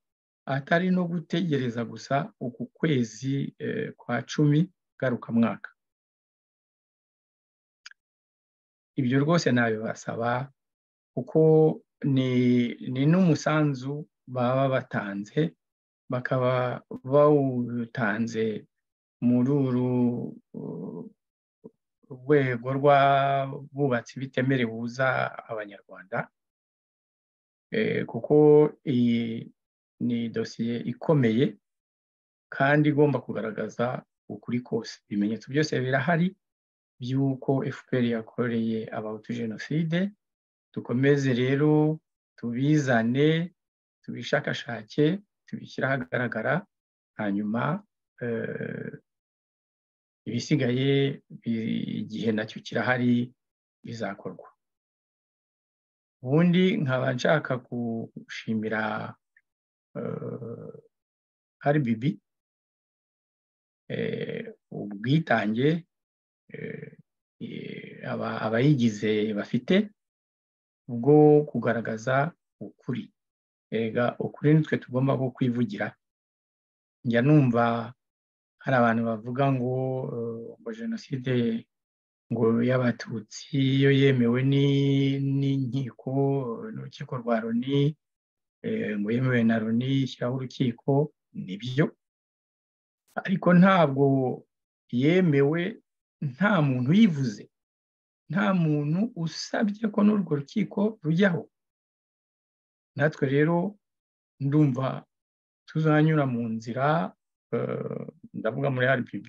atari no gutegereza gusa uku kwezi kwa cumi ngarukamwaka ibyo rwose nabibasaba kuko ni n'umusanzu baba batanze bakaba bawutanze muri uru rwego rw'abubatsi bitemere buza abanyarwanda kuko iyi ni dosiye ikomeye kandi igomba kugaragaza ukuri kose ibimenyetso byose birahari by'uko fpr yakoreye abahutu jenoside dukomeze rero tubizane tubishakashake tubishyire ahagaragara hanyuma ibisigaye igihe nacyo kirahari bizakorwa ubundi nkaba nshaka gushimira hari bibi ubwitange abayigize bafite bwo kugaragaza ukuri rega ukuri nitwe tugomba ko kwivugira njya numva hari abantu bavuga ngo ngo jenoside ngo y'abatutsi iyo yemewe n'inkiko n'urukiko rwa loni ngo yemewe na loni ishyiraho urukiko nibyo ariko ntabwo yemewe nta muntu uyivuze nta muntu usabye ko n'urwo rukiko rujyaho natwe rero ndumva tuzanyura mu nzira ndavuga muri rbb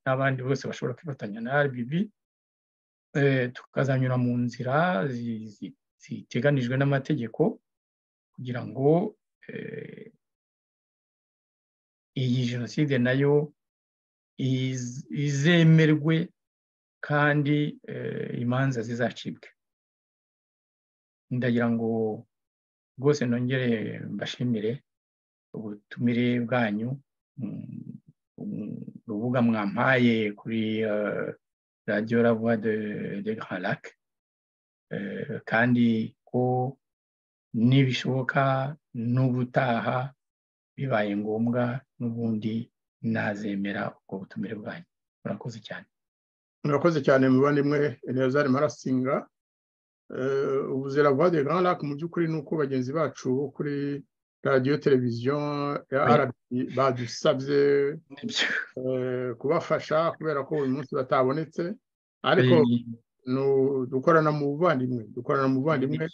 n'abandi bose bashobora kwifatanya na rbb tukazanyura mu nzira ziteganijwe n'amategeko kugira ngo iyi jenoside nayo izemerwe kandi imanza zizacibwe ndagira ngo rwose nongere mbashimire ubutumire bwanyu kuvuga mwampaye kuri radiyo ravuwa de garake kandi ko nibishoboka n'ubutaha bibaye ngombwa n'ubundi nazemera ubwo butumire bwanyu murakoze cyane murakoze cyane mubandimwe elezari marasinga ubuzira vuba de grand lac mu by'ukuri ni uko bagenzi bacu kuri radiyo televiziyo ya arabi badusabye kubafasha kubera ko uyu munsi batabonetse ariko dukorana mu buvandimwe dukorana mu buvandimwe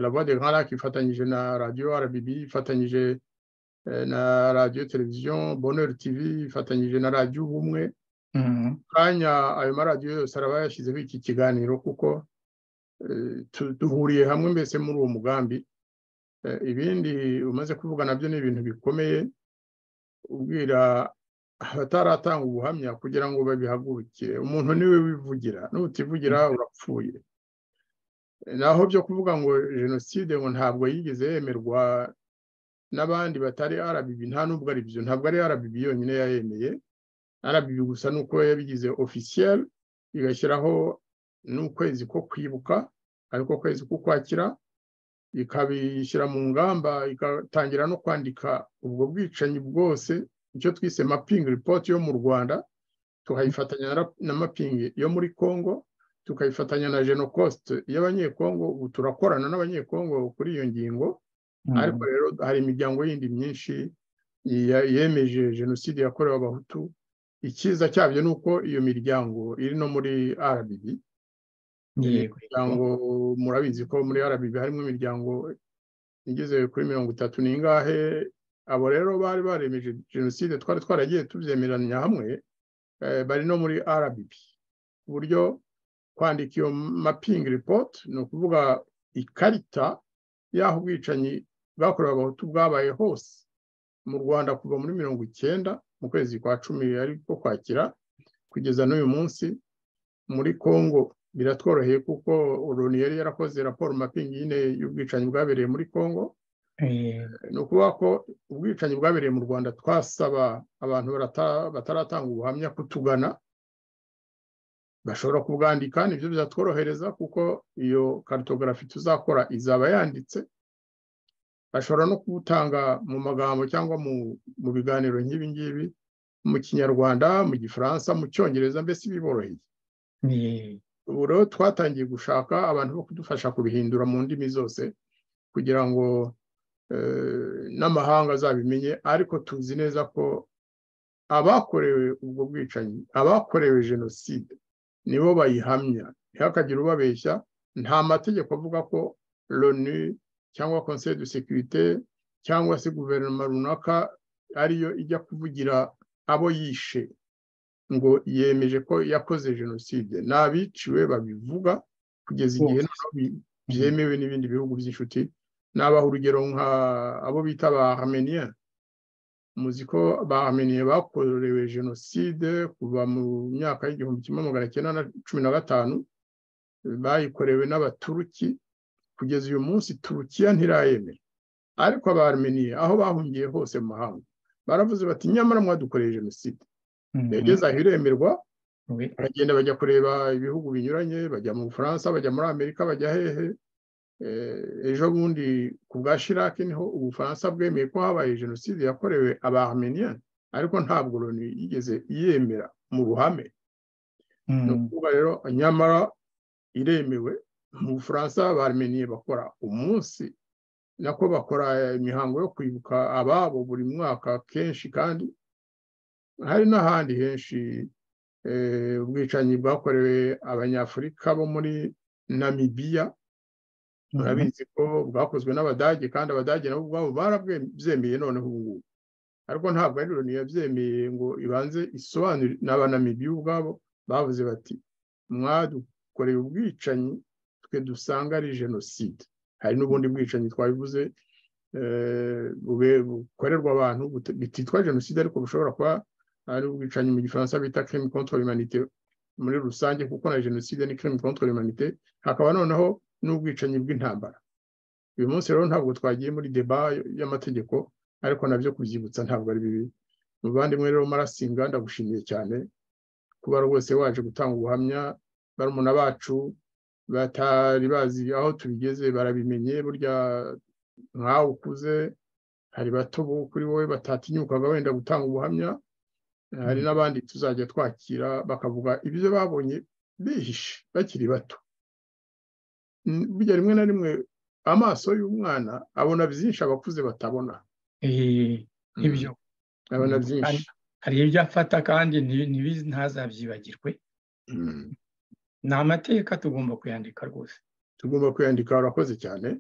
la voix de grand lac ifatanyije na radiyo rbb ifatanyije na radiyo televiziyo bonheur tv ifatanyije na radiyo ubumwe kanya ayo maradiyo yose araba yashyizeho iki kiganiro kuko duhuriye hamwe mbese muri uwo mugambi ibindi umaze kuvuga nabyo ni ibintu bikomeye ubwira abataratanga ubuhamya kugira ngo babihagurukire umuntu niwe wivugira nutivugira urapfuye naho byo kuvuga ngo jenoside ngo ntabwo yigeze yemerwa n'abandi batari arabibi nta nubwo ari byo ntabwo ari arabibi yonyine yayemeye arabibi gusa ni uko yabigize ofisiyeri igashyiraho n'ukwezi ko kwibuka ariko kwezi ko kwakira ikabishyira mu ngamba igatangira no kwandika ubwo bwicanyi bwose icyo twise mapingi ripoti yo mu rwanda tukayifatanya na mapingi yo muri congo tukayifatanya na jenokosite y'abanyekongo ubu turakorana n'abanyekongo kuri iyo ngingo ariko rero hari imiryango yindi myinshi yemeje jenoside yakorewe abahutu icyiza cyabyo ni uko iyo miryango iri no muri rbb imiryango murabizi ko muri rbb harimo imiryango igeze kuri mirongo itatu n'ingahe abo rero bari baremeje jenoside twari twaragiye tubyemeranya hamwe bari no muri rbb ku buryo kwandika iyo mapingi ripoti ni ukuvuga ikarita y'aho ubwicanyi bwakorewe abahutu bwabaye hose mu rwanda kuva muri mirongo icyenda mu kwezi kwa cumi ariko kwakira kugeza n'uyu munsi muri congo biratworoheye kuko loni yari yarakoze raporo mapingi nyine y'ubwicanyi bwabereye muri congo ni ukuvuga ko ubwicanyi bwabereye mu rwanda twasaba abantu bataratanga ubuhamya kutugana bashobora kubwandika nibyo bizatworohereza kuko iyo karitogarafi tuzakora izaba yanditse bashobora no kubutanga mu magambo cyangwa mu biganiro nk'ibi ngibi mu kinyarwanda mu gifaransa mu cyongereza mbese biboroheye ubu rero twatangiye gushaka abantu bo kudufasha kubihindura mu ndimi zose kugira ngo n'amahanga azabimenye ariko tuzi neza ko abakorewe ubwo bwicanyi abakorewe jenoside nibo bayihamya ntihakagire ubabeshya nta mategeko avuga ko loni cyangwa conseil de securite cyangwa se guverinoma runaka ariyo ijya kuvugira abo yishe ngo yemeje ko yakoze jenoside ni abiciwe babivuga kugeza igihe byemewe n'ibindi bihugu by'inshuti nabaha urugero nka abo bita ba armenia muzi ko ba armenia bakorewe jenoside kuva mu myaka y'igihumbi kimwe magana cyenda na cumi na gatanu bayikorewe n'abaturuki kugeza uyu munsi turukiya ntirayemera ariko abarmeniye aho bahungiye hose mu mahanga baravuze bati nyamara mwadukoreye jenoside yageze aho iremerwa baragenda bajya kureba ibihugu binyuranye bajya mu bufaransa bajya muri amerika bajya hehe ejo bundi ku bwa shirake niho ubufaransa bwemeye ko habaye jenoside yakorewe abarmeniya ariko ntabwo loni yigeze yemera mu ruhame ni ukuvuga rero nyamara iremewe mu bufaransa barmeniye bakora umunsi nako bakora imihango yo kwibuka ababo buri mwaka kenshi kandi hari n'ahandi henshi ubwicanyi bwakorewe abanyafurika bo muri namibiya murabizi ko bwakozwe n'abadage kandi abadage nabo ubwabo barabwemeye noneho ubu ngubu ariko ntabwo ari loni yabyemeye ngo ibanze isobanure n'abanamibiya ubwabo bavuze bati mwadukoreye ubwicanyi dusanga ari jenoside hari n'ubundi bwicanyi twabivuze bukorerwa abantu bititwa jenoside ariko bushobora kuba ari ubwicanyi mu gifaransa bita crime contre humanité muri rusange kuko na jenoside ni crime contre humanité hakaba noneho n'ubwicanyi bw'intambara uyu munsi rero ntabwo twagiye muri deba y'amategeko ariko nabyo kubyibutsa ntabwo ari bibi muvandimwe rero marasinga ndagushimiye cyane kuba rwose waje gutanga ubuhamya barumuna bacu batari bazi aho tubigeze barabimenye burya nkawe ukuze hari bato kuri wowe batatinyukaga wenda gutanga ubuhamya hari n'abandi tuzajya twakira bakavuga ibyo babonye bihishe bakiri bato burya rimwe na rimwe amaso y'umwana abona byinshi abakuze batabona nk'ibyo abona byinshi hari ibyo afata kandi ntibizi ntazabyibagirwe ni amateka tugomba kuyandika rwose tugomba kuyandika warakoze cyane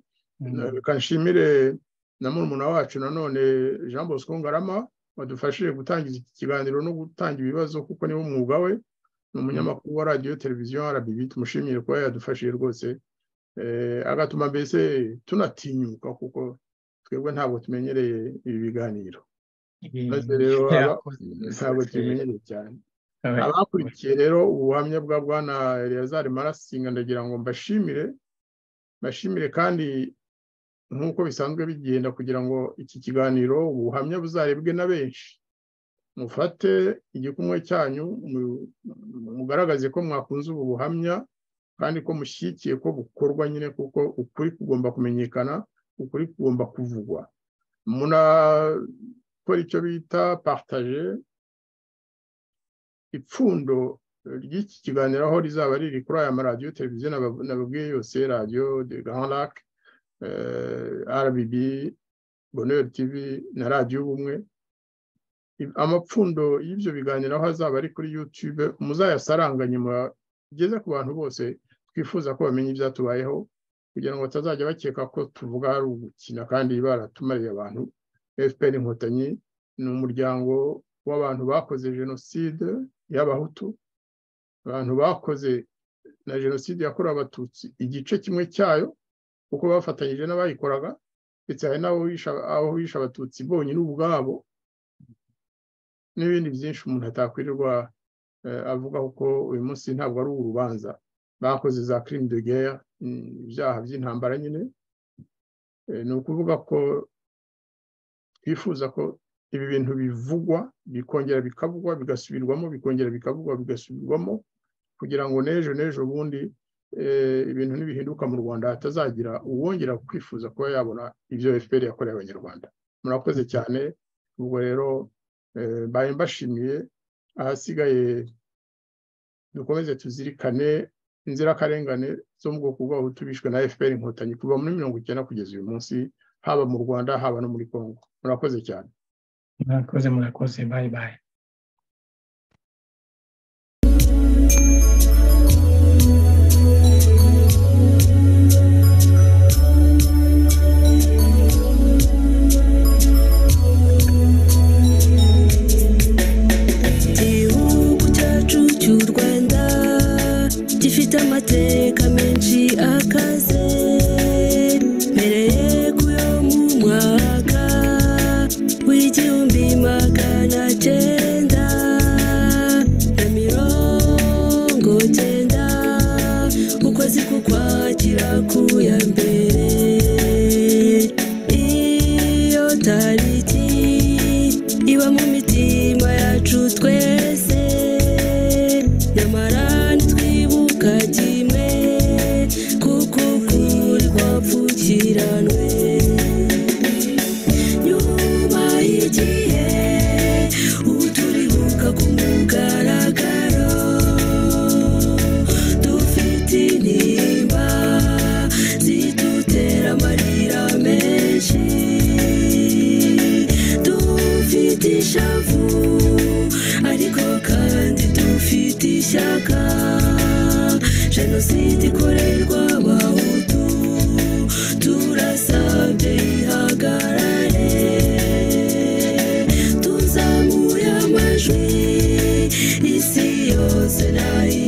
reka nshimire na murumuna wacu nanone jean bosco ngarama wadufashije gutangiza iki kiganiro no gutanga ibibazo kuko niwo mwuga we ni umunyamakuru wa radiyo televiziyo rbb tumushimire kuba yadufashije rwose agatuma mbese tunatinyuka kuko twebwe ntabwo tumenyereye ibi biganiro maze rero ntabwo tubimenyereye cyane abakurikiye rero ubuhamya bwa bwana Elazar marasinga ndagira ngo mbashimire mbashimire kandi nk'uko bisanzwe bigenda kugira ngo iki kiganiro ubuhamya buzarebwe na benshi mufate igikumwe cyanyu mugaragaze ko mwakunze ubu buhamya kandi ko mushyigikiye ko bukorwa nyine kuko ukuri kugomba kumenyekana ukuri kugomba kuvugwa munakora icyo bita paritaje ipfundo ry'iki kiganiro aho rizaba riri kuri aya maradiyo televiziyo nababwiye yose radiyo de gahanrake rbb boneri tivi na radiyo ubumwe amapfundo y'ibyo biganiro aho azaba ari kuri yutube muzayasaranganye mugeze ku bantu bose twifuza ko bamenya ibyatubayeho kugira ngo batazajya bakeka ko tuvuga ari ugukina kandi baratumariye abantu fpr inkotanyi ni umuryango w'abantu bakoze jenoside y'abahutu abantu bakoze na jenoside yakorewe abatutsi igice kimwe cyayo kuko bafatanyije n'abayikoraga ndetse hari n'aho bishe abatutsi bonyine ubwabo n'ibindi byinshi umuntu atakwirirwa avuga kuko uyu munsi ntabwo ari urubanza bakoze za kirimi de guerre ibyaha by'intambara nyine ni ukuvuga ko twifuza ko ibi bintu bivugwa bikongera bikavugwa bigasubirwamo bikongera bikavugwa bigasubirwamo kugira ngo n'ejo n'ejo bundi ibintu ntibihinduka mu rwanda hatazagira uwongera kwifuza kuba yabona ibyo fpr yakoreye abanyarwanda murakoze cyane ubwo rero baye mbashimiye ahasigaye dukomeze tuzirikane inzirakarengane zo mu bwoko bw'abahutu bishwe na fpr inkotanyi kuva muri mirongo icyenda kugeza uyu munsi haba mu rwanda haba no muri congo murakoze cyane murakoze murakoze bayi bayi igihugu cyacu cy'u rwanda gifite amateka menshi akaze mbereye ku yo mu mwaka w'igihumbi magana cyenda na mirongo cyenda ukwezi kukwakira ku ya mbere iyo tariki iba mu mitima yacu twese nyamara ntitwibuka kimwe kuko ukuri kwapfukiranwe nyuma y'igihe ubu turibuka ku mugaragaro dufite intimba zidutera amarira menshi dufite ishavu ariko kandi dufite ishyaka jenoside ikorerwa abahutu turasabye ihagarare tuzamuye amajwi isi yose nayo